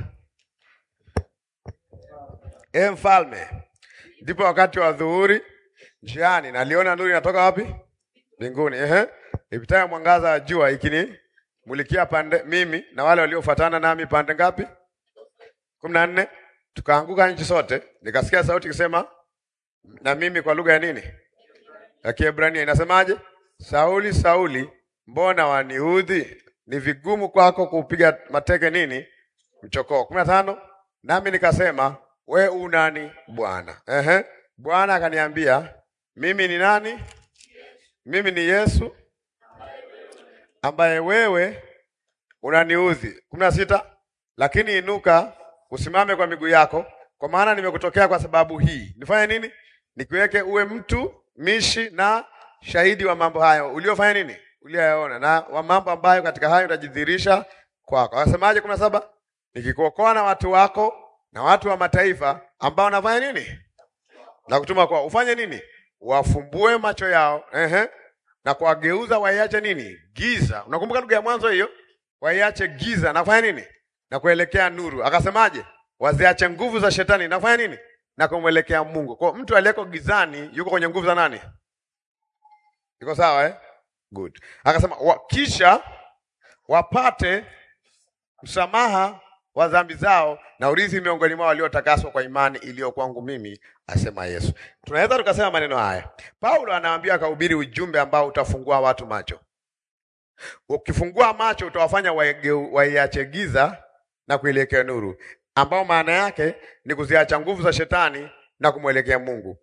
E mfalme, ndipo wakati wa dhuhuri njiani, naliona nuru inatoka wapi? Mbinguni. Ehe, ipitayo mwangaza wa jua ikinimulikia pande mimi na wale waliofuatana nami pande ngapi? kumi na nne. Tukaanguka nchi sote, nikasikia sauti ikisema na mimi kwa lugha ya nini? Ya Kiebrania. Inasemaje? Sauli, Sauli, mbona waniudhi? Ni vigumu kwako kuupiga mateke nini? Mchokoo. kumi na tano. Nami nikasema we u nani Bwana? Ehe. Bwana akaniambia mimi ni nani? Mimi ni Yesu ambaye wewe unaniudhi. kumi na sita. Lakini inuka usimame kwa miguu yako, kwa maana nimekutokea kwa sababu hii. Nifanye nini? Nikuweke uwe mtu mishi na shahidi wa mambo hayo uliofanya nini, ulioyaona na wa mambo ambayo katika hayo utajidhihirisha kwako. Akasemaje? kumi na saba. Nikikuokoa na watu wako na watu wa mataifa ambao wanafanya nini na kutuma kwao, ufanye nini? Wafumbue macho yao, ehe, na kuwageuza waiache nini, giza. Unakumbuka lugha ya mwanzo hiyo, waiache giza na kufanya nini, na kuelekea nuru. Akasemaje? Waziache nguvu za shetani na kufanya nini, na kumwelekea Mungu. Kwa mtu aliyeko gizani yuko kwenye nguvu za nani? Iko sawa eh? Good. Akasema wa, kisha wapate msamaha wa dhambi zao na urithi miongoni mwao waliotakaswa kwa imani iliyo kwangu mimi, asema Yesu. Tunaweza tukasema maneno haya, Paulo anawaambia akahubiri ujumbe ambao utafungua watu macho. Ukifungua macho, utawafanya waiache giza na kuelekea nuru, ambao maana yake ni kuziacha nguvu za shetani na kumwelekea Mungu.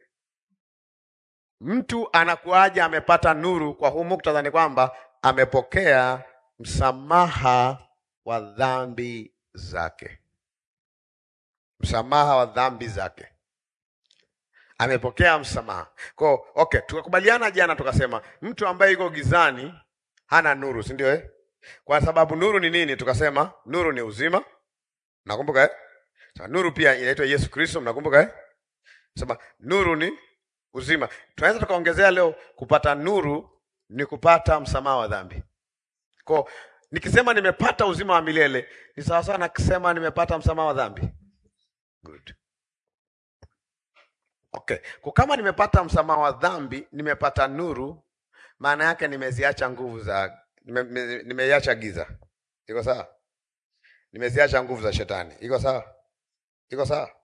Mtu anakuaje amepata nuru? Kwa huu muktadha ni kwamba amepokea msamaha wa dhambi zake, msamaha wa dhambi zake, amepokea msamaha. Kwa okay, tukakubaliana jana tukasema mtu ambaye yuko gizani hana nuru, si ndio eh? Kwa sababu nuru ni nini? Tukasema nuru ni uzima. Nakumbuka eh? Sasa nuru pia inaitwa Yesu Kristo, mnakumbuka eh? Sema nuru ni uzima. Tunaweza tukaongezea leo, kupata nuru ni kupata msamaha wa dhambi. Kwa nikisema nimepata uzima wa milele ni sawasawa na kusema nimepata msamaha wa dhambi. Good. Okay. Kwa kama nimepata msamaha wa dhambi, nimepata nuru, maana yake nimeziacha nguvu za nime- nime- nimeiacha giza. Iko sawa? Nimeziacha nguvu za shetani. Iko sawa? Iko sawa?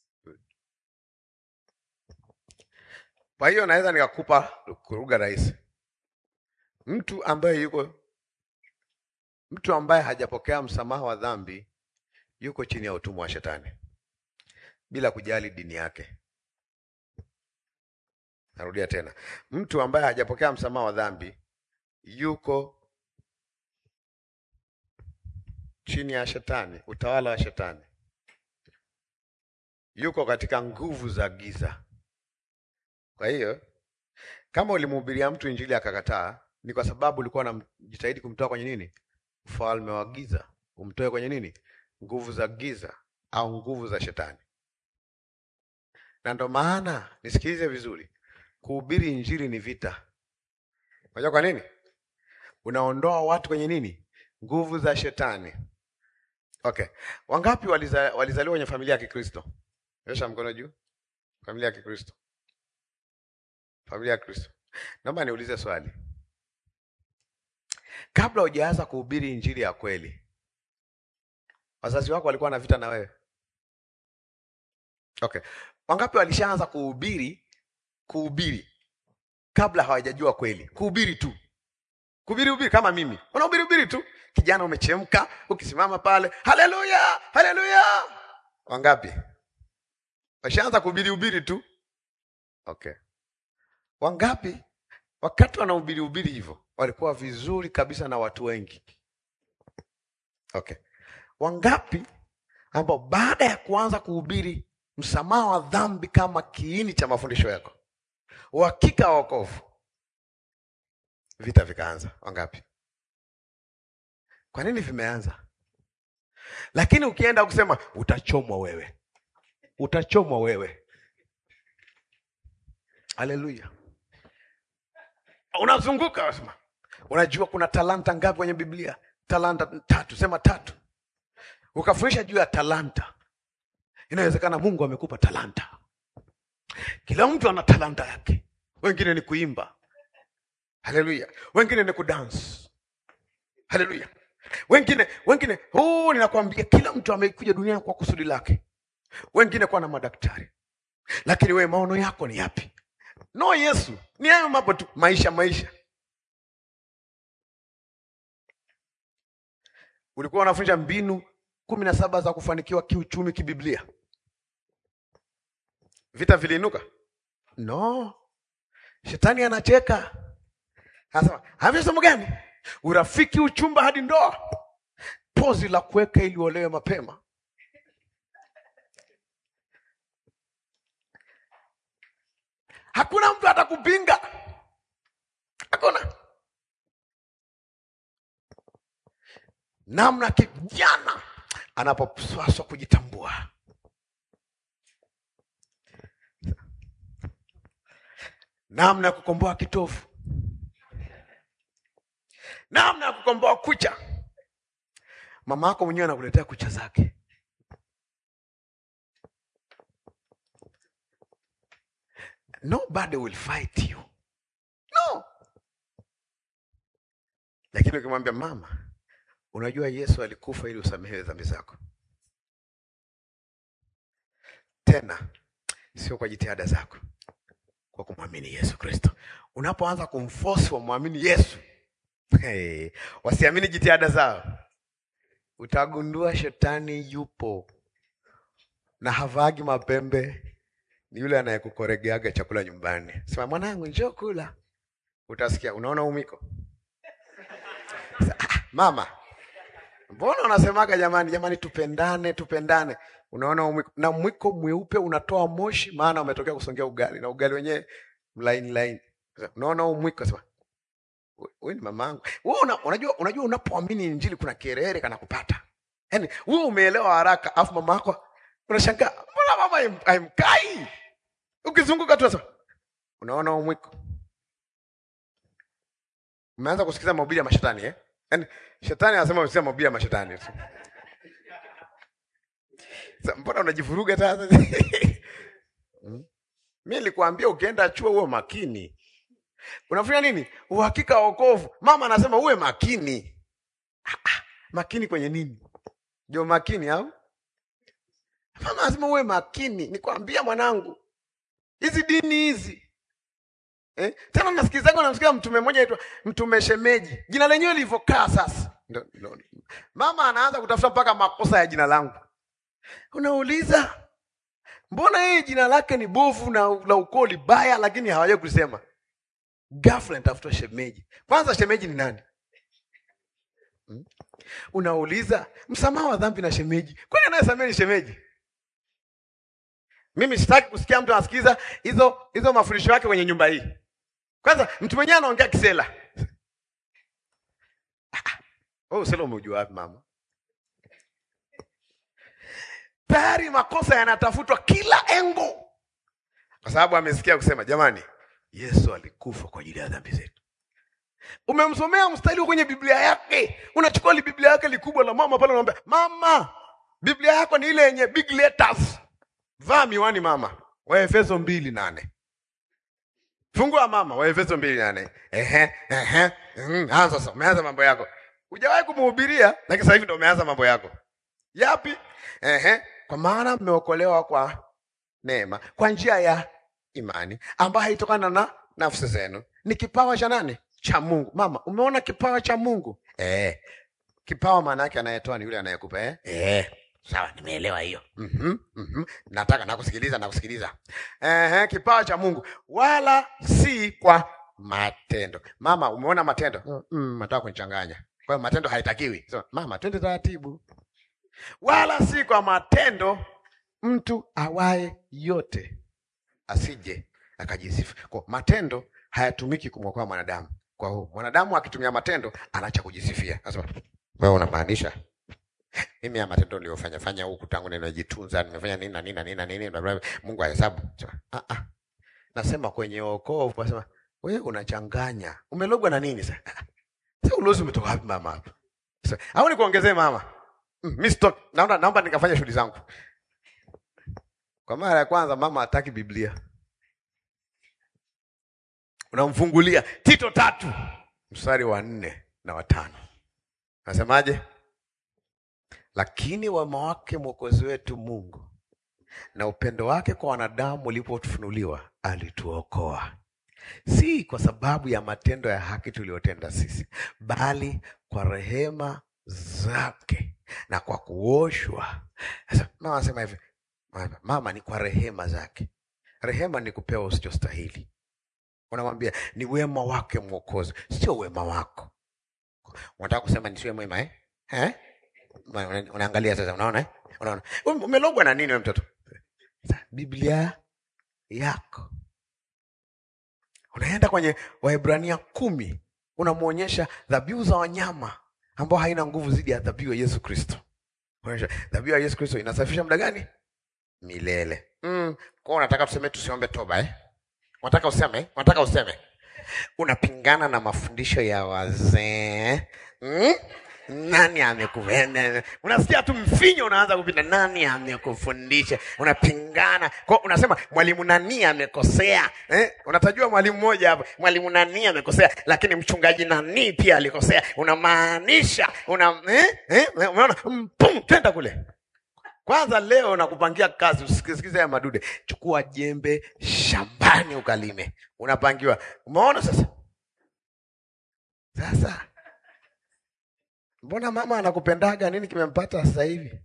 Kwa hiyo naweza nikakupa lugha rahisi. Mtu ambaye yuko mtu ambaye hajapokea msamaha wa dhambi yuko chini ya utumwa wa shetani bila kujali dini yake. Narudia tena, mtu ambaye hajapokea msamaha wa dhambi yuko chini ya shetani, utawala wa shetani, yuko katika nguvu za giza. Kwa hiyo kama ulimhubiria mtu injili akakataa, ni kwa sababu ulikuwa unajitahidi kumtoa kwenye nini? Ufalme wa giza, umtoe kwenye nini? Nguvu za giza au nguvu za shetani. Na ndo maana nisikilize vizuri, kuhubiri injili ni vita. Unajua kwa nini? Unaondoa watu kwenye nini? Nguvu za shetani. Okay, wangapi waliza, walizaliwa kwenye familia ya Kikristo? Nyosha mkono juu. Familia ya Kikristo, familia ya Kristo. Naomba niulize swali, kabla hujaanza kuhubiri injili ya kweli, wazazi wako walikuwa na vita na wewe? Okay, wangapi walishaanza kuhubiri kuhubiri kabla hawajajua kweli? Kuhubiri tu, kuhubiri hubiri, kama mimi unahubiri hubiri tu, kijana umechemka, ukisimama pale, haleluya haleluya. Wangapi washaanza kuhubiri hubiri tu? Okay, wangapi wakati wanahubiri hubiri hivyo walikuwa vizuri kabisa na watu wengi? Okay, wangapi ambao baada ya kuanza kuhubiri msamaha wa dhambi kama kiini cha mafundisho yako, uhakika wa wokovu, vita vikaanza? Wangapi? Kwa nini vimeanza? Lakini ukienda kusema utachomwa wewe, utachomwa wewe. Haleluya! Unazunguka unasema, unajua kuna talanta ngapi kwenye Biblia? Talanta tatu, sema tatu. Ukafundisha juu ya talanta. Inawezekana Mungu amekupa talanta. Kila mtu ana talanta yake. Wengine ni kuimba, haleluya. Wengine ni kudance, haleluya. Wengine wengine, oh, ninakwambia kila mtu amekuja duniani kwa kusudi lake. Wengine kwa na madaktari, lakini wewe maono yako ni yapi? No, Yesu ni hayo mambo tu, maisha maisha. Ulikuwa unafunza mbinu kumi na saba za kufanikiwa kiuchumi kibiblia. Vita viliinuka? No, shetani anacheka, anasema havyo somo gani? Urafiki, uchumba hadi ndoa, pozi la kuweka ili uolewe mapema. Hakuna mtu atakupinga, hakuna namna kijana anapopaswa kujitambua. Namna ya kukomboa kitovu, namna ya kukomboa kucha. Mama yako mwenyewe anakuletea kucha zake. Nobody will fight you. No. Lakini ukimwambia mama, unajua Yesu alikufa ili usamehewe dhambi zako, tena sio kwa jitihada zako, kwa kumwamini Yesu Kristo. Unapoanza kumforce wamwamini Yesu, hey, wasiamini jitihada zao, utagundua shetani yupo na havagi mapembe ni yule anayekukoregeaga chakula nyumbani. Sema mwanangu, njoo kula, utasikia unaona umiko. Ah, mama, mbona unasemaga jamani, jamani, tupendane, tupendane. Unaona umiko, na mwiko mweupe unatoa moshi, maana umetokea kusongea ugali na ugali wenyewe mlaini laini. Unaona umwiko, sema wewe ni mamangu. Wewe una, unajua, unajua unapoamini injili kuna kerere kana kupata, yaani wewe umeelewa haraka, afu mama yako unashangaa mbona mama haimkai? Ukizunguka tu sasa, Unaona huu mwiko? Umeanza kusikiza mahubiri ya mashetani eh? Yaani shetani anasema usikize mahubiri ya mashetani tu. Sasa mbona unajivuruga sasa? Hmm? Mimi nilikwambia ukienda chuo uwe makini. Unafanya nini? Uhakika wa wokovu. Mama anasema uwe makini. Ah, ah, makini kwenye nini? Ndio makini au? Mama anasema uwe makini. Nikwambia mwanangu, hizi dini hizi eh? Tena nasikilizaga namsikia mtume mmoja aitwa mtume shemeji, jina lenyewe lilivyokaa sasa. Ndo, ndo. Mama anaanza kutafuta mpaka makosa ya jina langu. Unauliza, mbona yeye jina lake ni bovu na la ukoo libaya, lakini hawajai kusema. Ghafla nitafuta shemeji. Kwanza shemeji ni nani? Hmm? Unauliza msamaha wa dhambi na shemeji, kwani anayesamehe ni shemeji? Mimi sitaki kusikia mtu anasikiliza hizo hizo mafundisho yake kwenye nyumba hii. Kwanza mtu mwenyewe anaongea kisela. Oh, usela umeujua wapi mama? Tayari makosa yanatafutwa kila engo, kwa sababu amesikia kusema jamani, Yesu alikufa kwa ajili ya dhambi zetu. Umemsomea mstari kwenye Biblia yake, unachukua li Biblia yake likubwa la mama pale, unamwambia mama, Biblia yako ni ile yenye big letters. Vaa miwani mama. Waefeso mbili nane. Fungua mama, Waefeso mbili nane. Ehe, ehe. Mm, anza sasa, umeanza mambo yako. Hujawahi kumhubiria, lakini sasa hivi ndio umeanza mambo yako. Yapi? Ehe, kwa maana mmeokolewa kwa neema, kwa njia ya imani ambayo haitokana na nafsi zenu. Ni kipawa cha nani? Cha Mungu. Mama, umeona kipawa cha Mungu? Eh. Kipawa maana yake anayetoa ni yule anayekupa eh? Eh. Sawa, nimeelewa hiyo. Mhm, mhm. Nataka nakusikiliza, nakusikiliza. Ehe, kipawa cha Mungu wala si kwa matendo. Mama, umeona matendo? Mm, nataka kunichanganya. Kwa hiyo matendo haitakiwi. So, mama, twende taratibu. Wala si kwa matendo mtu awaye yote asije akajisifu. Kwa matendo hayatumiki kumwokoa mwanadamu. Kwa hiyo mwanadamu akitumia matendo anaacha kujisifia. Sasa wewe unamaanisha mimi ya matendo niliyofanya fanya huku tangu nimejitunza nimefanya nini na nini na nini na nini bla bla, Mungu ahesabu. Ah ah. Nasema kwenye wokovu nasema wewe unachanganya. Umelogwa na nini sasa? Sasa ulozi umetoka wapi mama hapa? Sasa au nikuongezee mama? Mm, mimi stop. Naomba naomba nikafanya shughuli zangu. Kwa mara ya kwanza mama hataki Biblia. Unamfungulia Tito tatu mstari wa nne na watano. Nasemaje? Lakini wema wake Mwokozi wetu Mungu na upendo wake kwa wanadamu ulipofunuliwa, alituokoa si kwa sababu ya matendo ya haki tuliyotenda sisi, bali kwa rehema zake na kwa kuoshwa. Sasa mama anasema hivi, mama, ni kwa rehema zake. Rehema ni kupewa usichostahili. Unamwambia ni wema wake Mwokozi, sio wema wako. Unataka kusema nisiwe mwema eh? Eh? Unaangalia sasa, unaona eh? Unaona umelogwa na nini wewe mtoto? Biblia yako unaenda kwenye Waebrania kumi, unamwonyesha dhabihu za wanyama ambao haina nguvu zidi ya dhabihu ya Yesu Kristo. Unaonyesha dhabihu ya Yesu Kristo inasafisha muda gani? Milele. Mm, kwa unataka tuseme tusiombe toba eh? Unataka useme? Unataka useme? Unapingana na mafundisho ya wazee. Mm? Nani amekuvenda? Unasikia tu mfinyo unaanza kupita, nani amekufundisha? Unapingana kwa, unasema mwalimu nani amekosea eh? Unatajua mwalimu mmoja hapo, mwalimu nani amekosea, lakini mchungaji nani pia alikosea. Unamaanisha una eh? Eh? Umeona, mpum, twenda kule kwanza. Leo nakupangia kazi, usikisikize ya madude. Chukua jembe shambani ukalime, unapangiwa. Umeona sasa, sasa Mbona mama anakupendaga? Nini kimempata sasa hivi?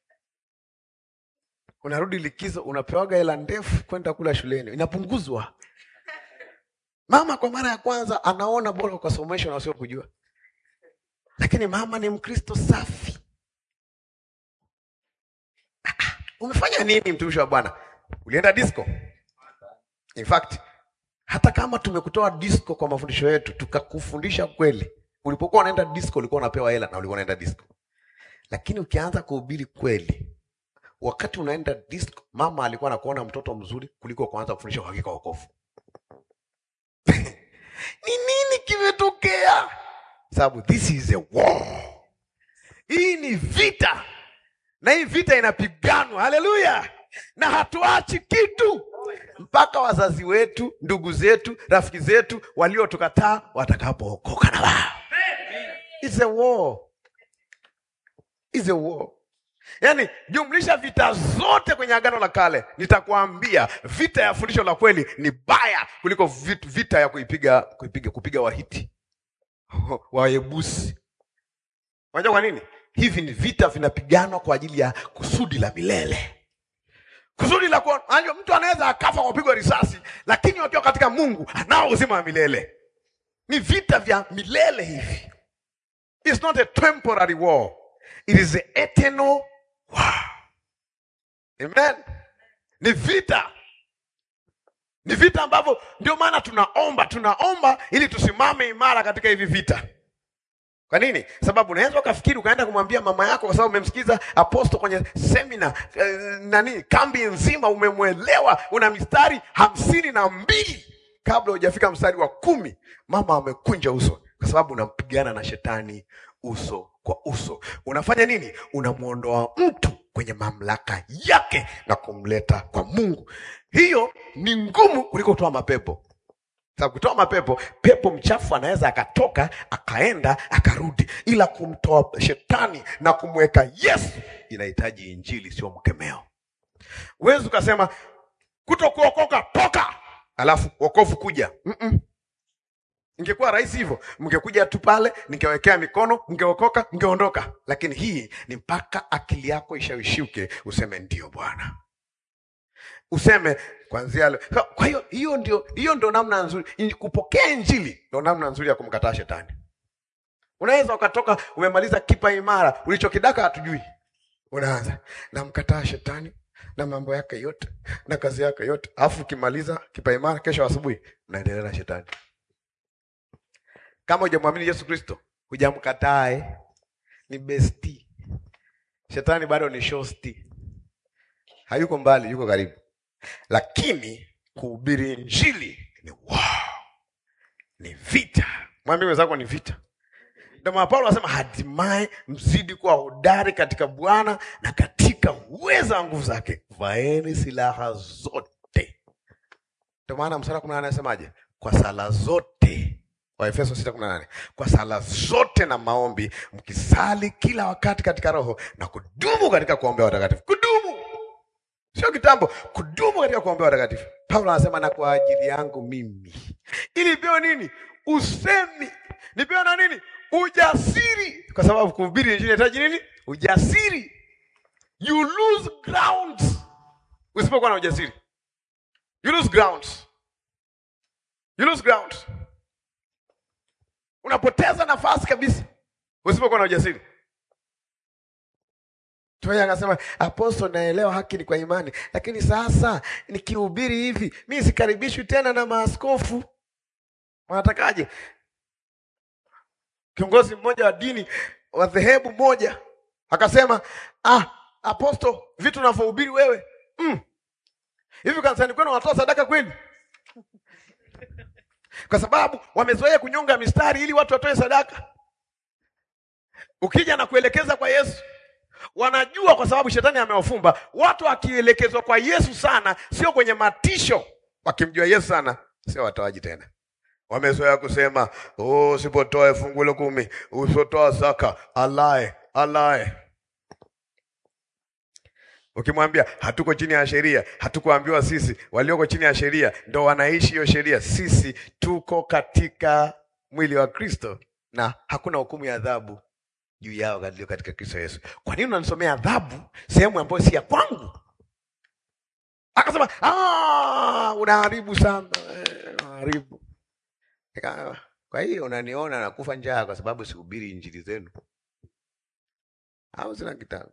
Unarudi likizo, unapewaga hela ndefu kwenda kula shuleni, inapunguzwa. Mama kwa mara ya kwanza anaona bora ukasomeshwa na usio kujua, lakini mama ni Mkristo safi. Umefanya nini mtumishi wa Bwana? Ulienda disco? In fact, hata kama tumekutoa disco kwa mafundisho yetu tukakufundisha kweli Ulipokuwa unaenda disco ulikuwa unapewa hela na ulikuwa unaenda disco, lakini ukianza kuhubiri kweli, wakati unaenda disco, mama alikuwa anakuona mtoto mzuri kuliko kuanza kufundisha uhakika wokovu. ni nini kimetokea? Sababu this is a war. Hii ni vita, na hii vita inapiganwa. Haleluya! na hatuachi kitu mpaka wazazi wetu, ndugu zetu, rafiki zetu waliotukataa watakapookoka na wao. It's a war. It's a war. Yaani jumlisha vita zote kwenye Agano la Kale, nitakwambia vita ya fundisho la kweli ni baya kuliko vit- vita ya kuipiga kuipiga kupiga Wahiti Wayebusi. Unajua kwa nini? Hivi ni vita vinapiganwa kwa ajili ya kusudi la milele kusudi la kuona. Unajua mtu anaweza akafa kwa kupigwa risasi, lakini wakiwa katika Mungu anao uzima wa milele. Ni vita vya milele hivi. It's not a temporary war. It is an eternal war. Amen. Ni vita, ni vita ambavyo ndio maana tunaomba, tunaomba ili tusimame imara katika hivi vita. Kwa nini? Sababu unaweza ukafikiri ukaenda kumwambia mama yako, kwa sababu umemsikiza aposto kwenye semina eh, nani, kambi nzima umemwelewa, una mistari hamsini na mbili kabla hujafika mstari wa kumi mama amekunja uso, kwa sababu unampigana na shetani uso kwa uso. Unafanya nini? Unamwondoa mtu kwenye mamlaka yake na kumleta kwa Mungu. Hiyo ni ngumu kuliko kutoa mapepo sababu kutoa mapepo, pepo mchafu anaweza akatoka akaenda akarudi, ila kumtoa shetani na kumweka Yesu inahitaji injili, sio mkemeo. Huwezi ukasema kuto kuokoka toka, alafu wokovu kuja. Mm-mm. Ingekuwa rahisi hivyo, mngekuja tu pale, ningewekea mikono, mngeokoka, mngeondoka. Lakini hii ni mpaka akili yako ishawishike, useme ndio Bwana useme kwanzia leo. Kwa- Kwa hiyo hiyo ndio hiyo ndio namna nzuri In- kupokea injili, ndio namna nzuri ya kumkataa shetani. Unaweza ukatoka umemaliza kipa imara, ulichokidaka hatujui, unaanza namkataa shetani na mambo yake yote na kazi yake yote, alafu ukimaliza kipa imara, kesho asubuhi unaendelea na shetani. Kama hujamwamini Yesu Kristo, hujamkatae, ni besti. Shetani bado ni shosti, hayuko mbali, yuko karibu lakini kuhubiri injili ni wow, ni vita. Mwambie mwenzako ni vita. Ndio maana Paulo anasema hatimaye mzidi kuwa hodari katika Bwana na katika uweza wa nguvu zake, vaeni silaha zote. Ndio maana mstari wa kumi na nane anasemaje? Kwa sala zote, Waefeso sita kumi na nane kwa sala zote na maombi mkisali kila wakati katika Roho na kudumu katika kuombea watakatifu. Kudumu sio kitambo, kudumu katika kuombea watakatifu. Paulo anasema na kwa ajili yangu mimi, ili nipewe nini? Usemi. Nipewe na nini? Ujasiri, kwa sababu kuhubiri injili inahitaji nini? Ujasiri. You lose ground usipokuwa na ujasiri. You lose ground. You lose ground. Unapoteza nafasi kabisa usipokuwa na ujasiri. Tumoja akasema aposto, naelewa haki ni kwa imani, lakini sasa nikihubiri hivi mi sikaribishwi tena na maaskofu. Wanatakaje? Kiongozi mmoja wa dini wa dhehebu moja akasema, ah, aposto, vitu unavyohubiri wewe mm, hivi kanisani kwenu wanatoa sadaka kweli? Kwa sababu wamezoea kunyonga mistari ili watu watoe sadaka. Ukija na kuelekeza kwa Yesu wanajua kwa sababu shetani amewafumba watu. Wakielekezwa kwa Yesu sana, sio kwenye matisho, wakimjua Yesu sana, sio watoaji tena. Wamezoea kusema oh, usipotoa fungu la kumi, usipotoa zaka, alae alae. Ukimwambia hatuko chini ya sheria, hatukuambiwa sisi, walioko chini ya sheria ndo wanaishi hiyo sheria. Sisi tuko katika mwili wa Kristo na hakuna hukumu ya adhabu juu yao walio katika Kristo Yesu. Kwa nini unanisomea adhabu sehemu ambayo si ya kwangu? Akasema "Ah, unaharibu sana, eh, unaharibu. Nika- Kwa hiyo unaniona nakufa njaa kwa sababu sihubiri injili zenu, au sina kitabu?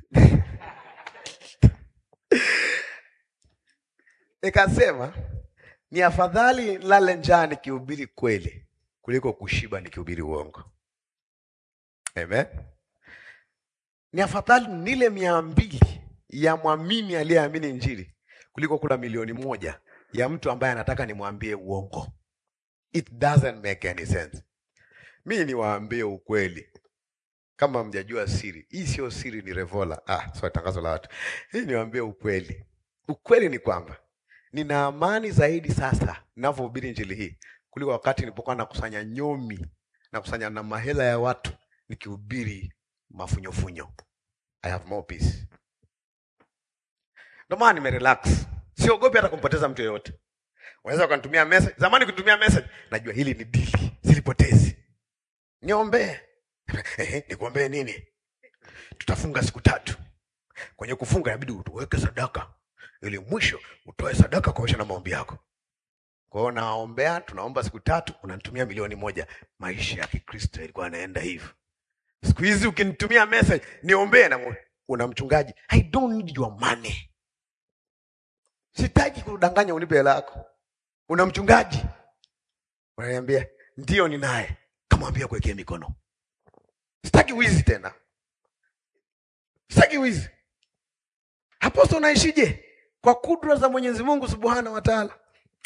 Nikasema ni afadhali lale njaa nikihubiri kweli kuliko kushiba nikihubiri uongo. Amen. Ni afadhali nile mia mbili ya mwamini aliyeamini Injili kuliko kula milioni moja ya mtu ambaye anataka nimwambie uongo. It doesn't make any sense. Mi niwaambie ukweli, kama mjajua siri hii, sio siri, ni revola. Ah, sorry, tangazo la watu. Hii niwaambie ukweli, ukweli ni kwamba nina amani zaidi sasa ninavyohubiri injili hii kuliko wakati nilipokuwa nakusanya nyomi nakusanya na mahela ya watu nikihubiri mafunyofunyo. I have more peace. Ndio maana nimerelax, siogopi hata kumpoteza mtu yeyote. Unaweza ukanitumia message. Zamani kunitumia message, najua hili ni dili, silipotezi. Niombee. Ehe, nikuombee nini? Tutafunga siku tatu. Kwenye kufunga inabidi uweke sadaka ili mwisho utoe sadaka kuosha na maombi yako. Kwa hiyo naombea, tunaomba siku tatu, unanitumia milioni moja. Maisha ya Kikristo yalikuwa yanaenda hivyo. Siku hizi ukinitumia message niombee, na una mchungaji, I don't need your money. Sitaki kudanganya unipe hela yako. Una mchungaji, unaniambia ndio ninaye, kamwambia kuwekea mikono. Sitaki wizi tena, sitaki wizi. Hapo sasa unaishije? Kwa kudra za Mwenyezi Mungu Subhanahu wa Ta'ala.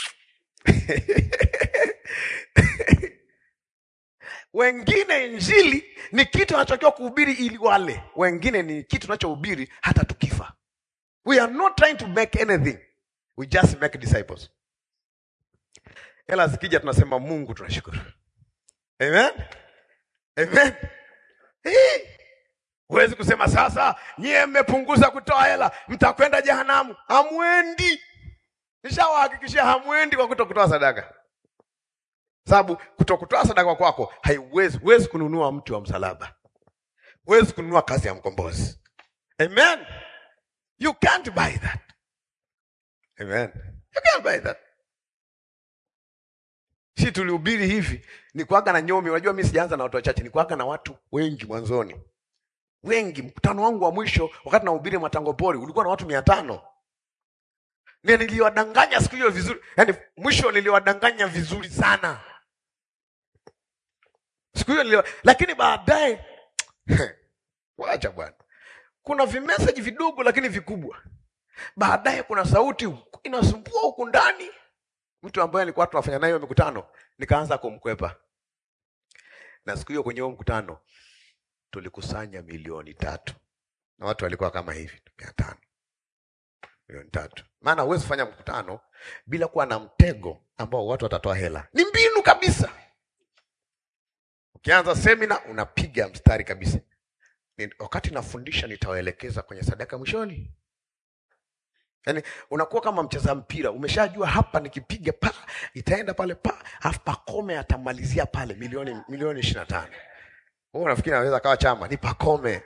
Wengine injili ni kitu anachokiwa kuhubiri ili wale, wengine ni kitu tunachohubiri hata tukifa. We are not trying to make anything, we just make disciples. Hela zikija tunasema Mungu tunashukuru. Amen, amen. Hii huwezi kusema sasa nyie mmepunguza kutoa hela mtakwenda jehanamu. Hamwendi, nishawahakikishia hamwendi kwa kuto kutoa sadaka sababu kutokutoa sadaka kwako haiwezi huwezi kununua mti wa msalaba, huwezi kununua kazi ya mkombozi. Amen, you can't buy that. Amen, you can't buy that. Si tulihubiri hivi, ni kuaga na nyomi. Unajua mimi sijaanza na watu wachache, ni kuaga na watu wengi mwanzoni, wengi. Mkutano wangu wa mwisho wakati nahubiri Matango Pori ulikuwa na watu mia tano na niliwadanganya siku hiyo vizuri, yaani mwisho niliwadanganya vizuri sana siku hiyo niliwa... lakini baadaye wacha bwana, kuna vimeseji vidogo lakini vikubwa. Baadaye kuna sauti inasumbua huku ndani, mtu ambaye alikuwa tunafanya naye mikutano, nikaanza kumkwepa. Na siku hiyo kwenye huo mkutano tulikusanya milioni tatu na watu walikuwa kama hivi mia tano milioni tatu. Maana huwezi fanya mkutano bila kuwa na mtego ambao watu watatoa hela. Ni mbinu kabisa. Ukianza semina unapiga mstari kabisa. Ni- Wakati nafundisha nitawaelekeza kwenye sadaka mwishoni. Yaani unakuwa kama mcheza mpira, umeshajua hapa nikipiga pa itaenda pale pa, alafu Pakome atamalizia pale milioni milioni ishirini na tano. Wewe unafikiri anaweza kawa chama? Ni Pakome.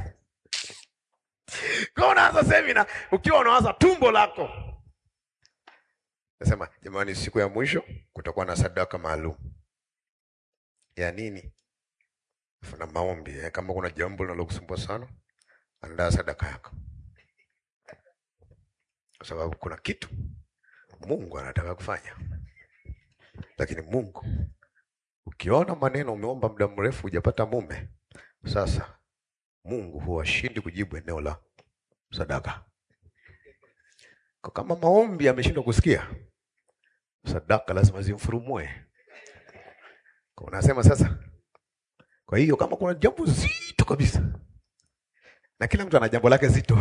Kwa unaanza semina ukiwa unawaza tumbo lako. Nasema jamani, siku ya mwisho kutakuwa na sadaka maalum ya nini? Alafu na maombi eh, kama kuna jambo linalokusumbua sana, andaa sadaka yako, kwa sababu kuna kitu Mungu anataka kufanya. Lakini Mungu, ukiona maneno umeomba muda mrefu hujapata mume, sasa Mungu huwashindi kujibu eneo la sadaka. Kwa kama maombi yameshindwa kusikia, sadaka lazima zimfurumue. Kwa unasema sasa, kwa hiyo kama kuna jambo zito kabisa, na kila mtu ana jambo lake zito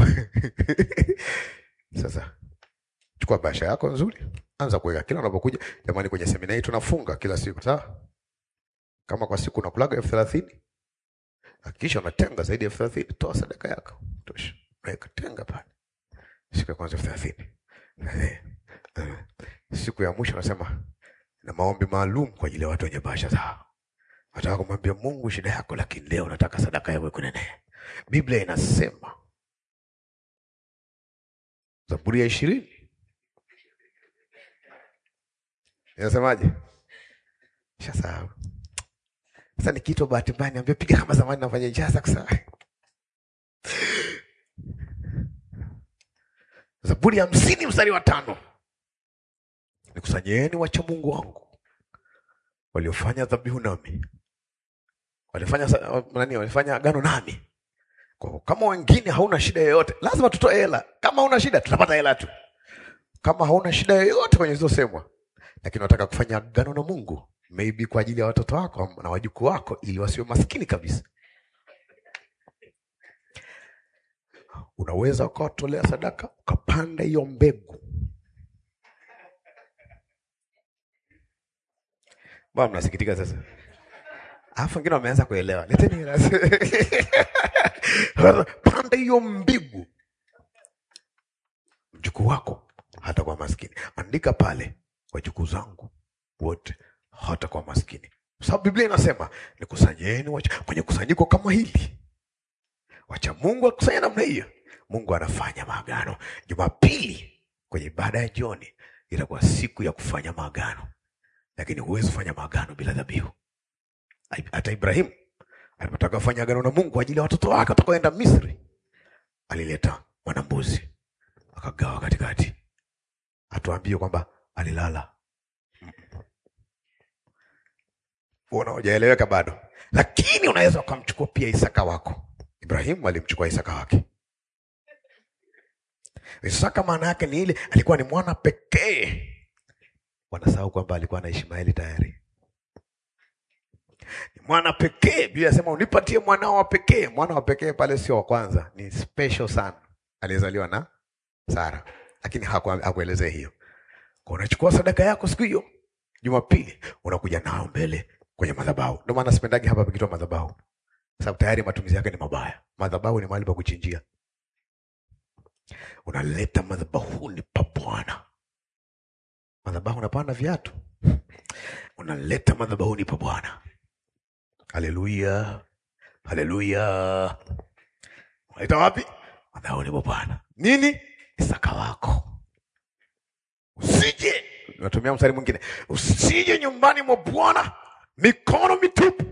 sasa chukua bahasha yako nzuri, anza kuweka kila unapokuja. Jamani, kwenye semina hii tunafunga kila siku, sawa? Kama kwa siku unakulaga elfu thelathini hakikisha unatenga zaidi ya elfu thelathini toa sadaka yako tosha, weka tenga pale. Siku ya kwanza elfu thelathini Eh, eh. siku ya mwisho unasema na maombi maalum kwa ajili ya watu wenye bahasha zao. Nataka kumwambia Mungu shida yako, lakini leo nataka sadaka yawe kunene. Biblia inasema Zaburi ya ishirini inasemaje? Shasahau sasa. Ni kitu bahati mbaya, niambia piga kama zamani, nafanya ijaza kusaa. Zaburi ya hamsini mstari wa tano nikusanyeni wacha Mungu wangu waliofanya dhabihu nami, walifanya sa- nani, walifanya agano nami. Kwa hivyo kama wengine hauna shida yoyote, lazima tutoe hela. Kama hauna shida, tutapata hela tu. Kama hauna shida yoyote kwenye zilizosemwa, lakini unataka kufanya agano na Mungu, maybe kwa ajili ya watoto wako na wajukuu wako, ili wasiwe maskini kabisa. Unaweza ukawatolea sadaka ukapanda hiyo mbegu. Mbona mnasikitika sasa? Alafu wengine wameanza kuelewa. Leteni hela. Panda hiyo mbegu, mjukuu wako hata kwa maskini. Andika pale, wajukuu zangu wote hata kwa maskini, kwa sababu Biblia inasema nikusanyeni wacha- kwenye kusanyiko kama hili. Wacha Mungu akusanya namna hiyo. Mungu anafanya maagano. Jumapili kwenye ibada ya jioni itakuwa siku ya kufanya maagano, lakini huwezi kufanya maagano bila dhabihu. Hata Ibrahimu alipotaka kufanya agano na Mungu kwa ajili ya watoto wake watakaoenda Misri, alileta mwanambuzi akagawa katikati. Atuambie kwamba alilala. Unaojaeleweka bado, lakini unaweza ukamchukua pia Isaka wako. Ibrahimu alimchukua Isaka wake. Isaka maana yake ni ile, alikuwa ni mwana pekee. Wanasahau kwamba alikuwa na Ishmaeli tayari ni mwana pekee. Biblia inasema unipatie mwanao wa pekee. Mwana wa pekee pale sio wa kwanza, ni special sana, aliyezaliwa na Sara, lakini haku- hakuelezea hiyo. Kwa unachukua sadaka yako siku hiyo Jumapili, unakuja nao mbele kwenye madhabahu. Ndio maana sipendagi hapa pakitwa madhabahu, sababu tayari matumizi yake ni mabaya. Madhabahu ni mahali pa kuchinjia. Unaleta madhabahuni pa Bwana. Madhabahu unapanda viatu, unaleta madhabahuni pa Bwana. Haleluya, haleluya. Unaita wapi? Madhabahuni pa Bwana. Nini? Isaka wako. Usije, natumia mstari mwingine, usije nyumbani mwa Bwana mikono mitupu.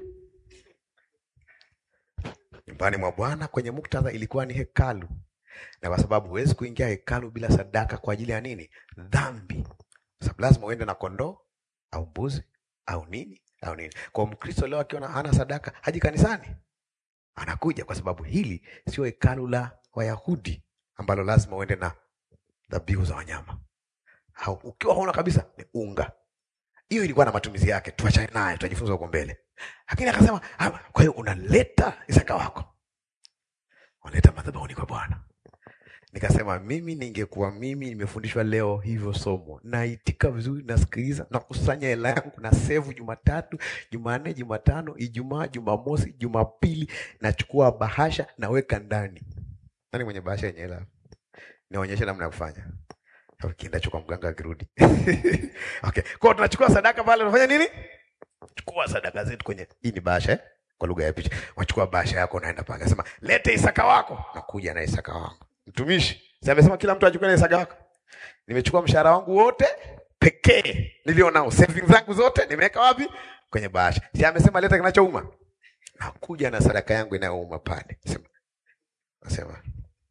Nyumbani mwa Bwana kwenye muktadha ilikuwa ni hekalu, na kwa sababu huwezi kuingia hekalu bila sadaka kwa ajili ya nini? Dhambi. Kwa sababu lazima uende na kondoo au mbuzi au nini au nini. Kwa Mkristo leo akiona hana sadaka haji kanisani, anakuja kwa sababu hili sio hekalu la Wayahudi ambalo lazima uende na dhabihu za wanyama. Au ukiwa hauna kabisa ni unga. Hiyo ilikuwa na matumizi yake, tuachane naye, tutajifunza huko mbele. Lakini akasema, "Ah, kwa hiyo unaleta Isaka wako, unaleta madhabahuni kwa Bwana. Nikasema mimi ningekuwa mimi nimefundishwa leo hivyo somo, naitika vizuri, nasikiliza, nakusanya hela yangu, na sevu Jumatatu, Jumanne, Jumatano, Ijumaa, Jumamosi, Jumapili, nachukua bahasha naweka ndani. Nani mwenye bahasha yenye hela? Nionyeshe namna ya kufanya. Au kienda chukua mganga akirudi. Okay. Kwa hiyo tunachukua sadaka pale unafanya nini? Chukua sadaka zetu kwenye hii ni bahasha eh? Kwa lugha ya picha. Unachukua bahasha yako unaenda pale. Nasema lete Isaka wako. Nakuja na Isaka wangu. Mtumishi, si amesema kila mtu achukue na Isaka wako. Nimechukua mshahara wangu wote pekee nilio nao, savings zangu zote nimeweka wapi? Kwenye bahasha. Si amesema leta kinachouma. Nakuja na sadaka yangu inayouma pale. Sema. Nasema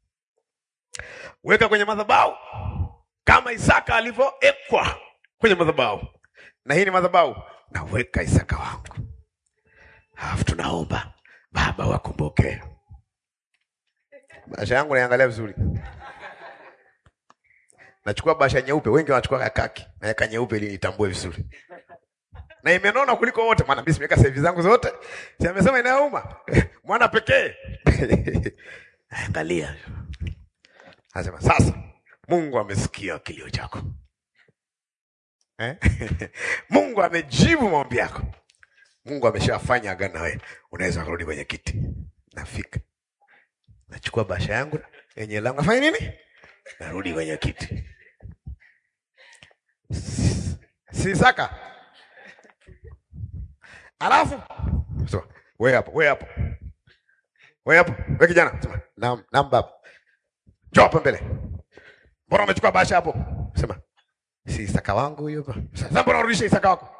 weka kwenye madhabahu kama Isaka alivyoekwa kwenye madhabahu, na hii ni madhabahu, naweka Isaka wangu, alafu tunaomba Baba wakumbuke. Bahasha yangu naiangalia vizuri, nachukua bahasha nyeupe, wengi wanachukua ya kaki, naweka nyeupe ili nitambue vizuri, na imenona kuliko wote, maana mimi simeweka save zangu zote, si amesema inauma mwana pekee angalia, anasema sasa Mungu amesikia kilio chako eh? Mungu amejibu maombi yako. Mungu ameshafanya agano na wewe, unaweza kurudi kwenye kiti. Nafika, nachukua bahasha yangu yenye langu, nafanya nini? Narudi kwenye kiti. Si Isaka? Alafu so, wewe hapo, wewe hapo, wewe hapo, wewe kijana, sema nam nam, baba, njoo hapa mbele Mbona umechukua bahasha hapo? Sema si Isaka wangu huyo hapa. Sasa mbona unarudisha Isaka wako?